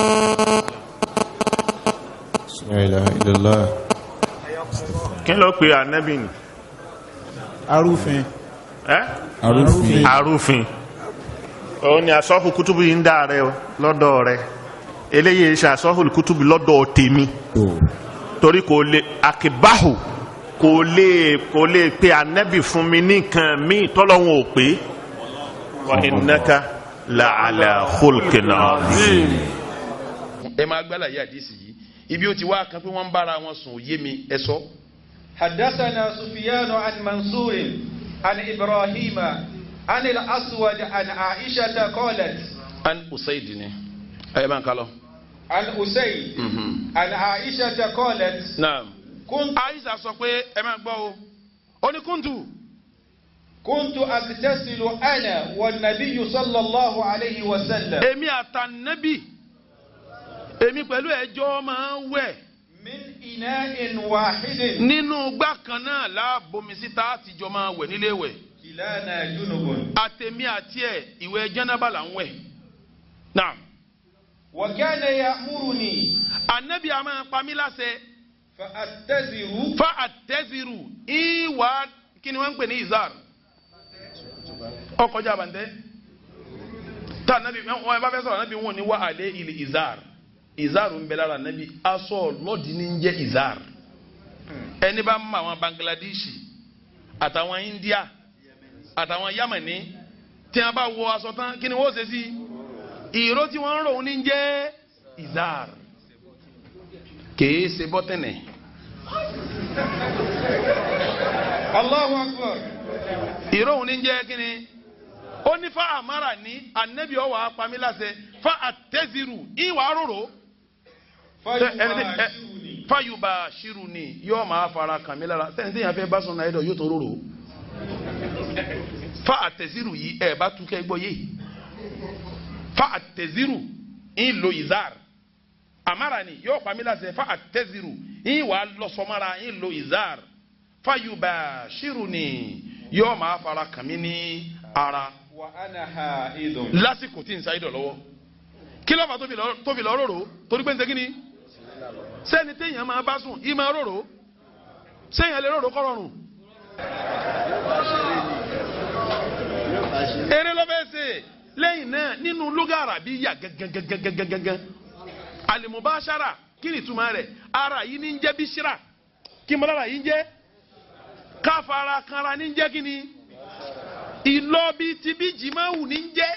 La ilaha illallah. kí ló pe ànábì ni. Arúfin. ẹ́ Arúfin. arúfin òun ni asọ́hù kútùbù yìí ń dà rẹ o, lọ́dọ̀ rẹ eléyìí ṣe asọ́hù kútùbù lọ́dọ̀ tèmi torí kò lè akíbáhù kò lè kò lè pe ànábì fún mi ní nǹkan míì tọ́lọ́hún ò pé wa innaka la ala khulqin azim. ẹ máa gbálà yé àdìsí yìí ibi ó ti wá kan pé wọ́n ń bára wọn sùn òye mi ẹ sọ. حدثنا سفيان عن منصور عن إبراهيم عن الأسود عن عائشة قالت an usaid ni ẹ máa ń kálọ. عن أسيد عن عائشة قالت naam. كنت aisha sọ pé ẹ máa gbọ́ o ó ní kúntù. كنت أغتسل أنا والنبي صلى الله عليه وسلم èmi àtànẹ́bì èmi pẹ̀lú ẹjọ́ máa ń wẹ̀ من إناء واحد nínú gbá kan náà láàbomi síta àtijọ́ máa wẹ̀ nílé wẹ̀ كلانا جنب àtẹ̀mí àti ẹ̀ ìwẹ̀ jẹ́nàbà là ń wẹ̀. naam. وكان يأمرني ànẹ́bì a máa pa mí láṣẹ فأتزر fa àtẹ́zìrù ìwà kí ni wọ́n ń pè ní izar ọkọjá àbàntẹ́ tá ànábì wọn ẹ bá fẹ́ sọ̀rọ̀ ànábì wọn ní wà àlẹ́ ilé izar izar ń bẹ lára ànábì aṣọ lọ́ọ̀dì ní ń jẹ́ izar ẹni bá mọ àwọn bangladeshi àtàwọn india àtàwọn yamani tí wọn bá wọ aṣọ tán kí ni wọ́n ṣe sí ìró tí wọ́n ń rò ní ń jẹ́ izar kèé ṣe bọ́tẹ̀nẹ̀. الله أكبر ìròhùn ní jẹ́ kínní ó ní fa àmàrà ní anabi ọwọ́ apamílàsẹ fa àtẹ́zìrù ìwà rorò فيباشرني fayuba ṣiru ni yóò máa fara kàn mí lára sẹ́yìn sẹ́yìn afẹ́ bá sọ̀nà ẹ̀dọ̀ yóò tó rorò fa àtẹ́zìrù yìí ẹ̀ bá túkẹ́ gbọ́ yé fa àtẹ́zìrù ń lo izar àmàrà ni yóò pamílàsẹ fa àtẹ́zìrù ìwà lọ́sọ̀mọ́ra ń lo izar fayuba ṣiru ni yóò máa fara kàn mí ní ara وأنا حائض lásìkò tí n sa idọ̀ lọ́wọ́ kí ló fà tó fi lọ- tó fi lọ rorò torí pé n segin ni sẹ́ni téèyàn máa bá sùn yìí máa rorò sẹ́yìn lè rorò kọ́ rọrùn. eré ló fẹ́ ṣe lẹ́yìn náà nínú lóga àràbí yà gangan alimubashara kí ni ìtumọ̀ rẹ̀ ara yìí ní ń jẹ́ bíṣírà kí n bọ́ lára yìí ń jẹ́ káfara kanra ní ń jẹ́ kí ni ìlọ bíi ti bí jìmáwù ní ń jẹ́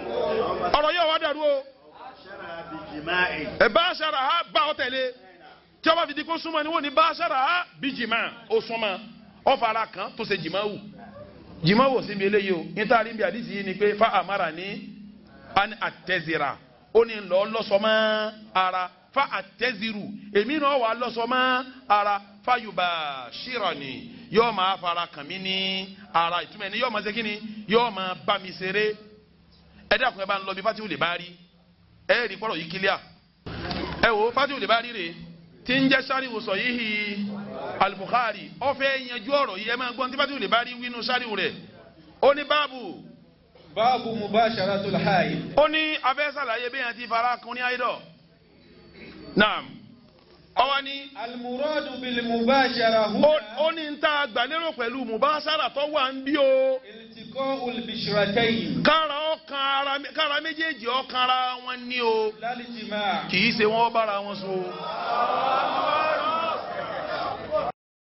ọ̀rọ̀ yóò wá dàrú o ẹ bá aṣara ha bá ọ tẹ̀lé tí wọ́n bá fi di kó súnmọ́ ni wọ́n ní báṣára bí jìmá ó súnmọ́ ó fara kan tó ṣe jìmá wù jìmá wò síbi eléyìí o níta rí bí àdìsí yìí ni pé fa àmàrà ní an àtẹ̀zìrà ó ní lọ lọ́sọ̀mọ́ ara fa àtẹ̀zìrù èmi náà wà lọ́sọ̀mọ́ ara fa yorùbá ṣìrọ̀ ni yóò máa fara kàn mí ní ara ìtumọ̀ ẹni yóò máa ṣe kí ni yóò máa bá mi ṣeré ẹ dẹ́kun ẹ bá ń lọ bí fatihu lè bá rí ẹ rí kọ́rọ̀ yìí kílíà ẹ wo fatihu lè bá rí rè tí ń jẹ́ sáríwò sọ yìí al-Bukhari ó fẹ́ yanjú ọ̀rọ̀ yìí ẹ máa gbọ́n tí fatihu lè bá rí wínú sáríwò rẹ̀ ó ní báàbù báàbù mubasharatul haid. ó ní abẹ́ sàlàyé bí yẹn ti fara kun ní àìdọ̀ naam ọwọ́ ní. almuradu bil mubashara huna. ó ní ń ta gbàlérò pẹ̀lú mubashara tó wà ń bí o. iltiqa'ul bishratayn. kára ọkàn ara kára méjèèjì ọkàn ara wọn ní o. lálìjìmá. kì í ṣe wọn bára wọn so.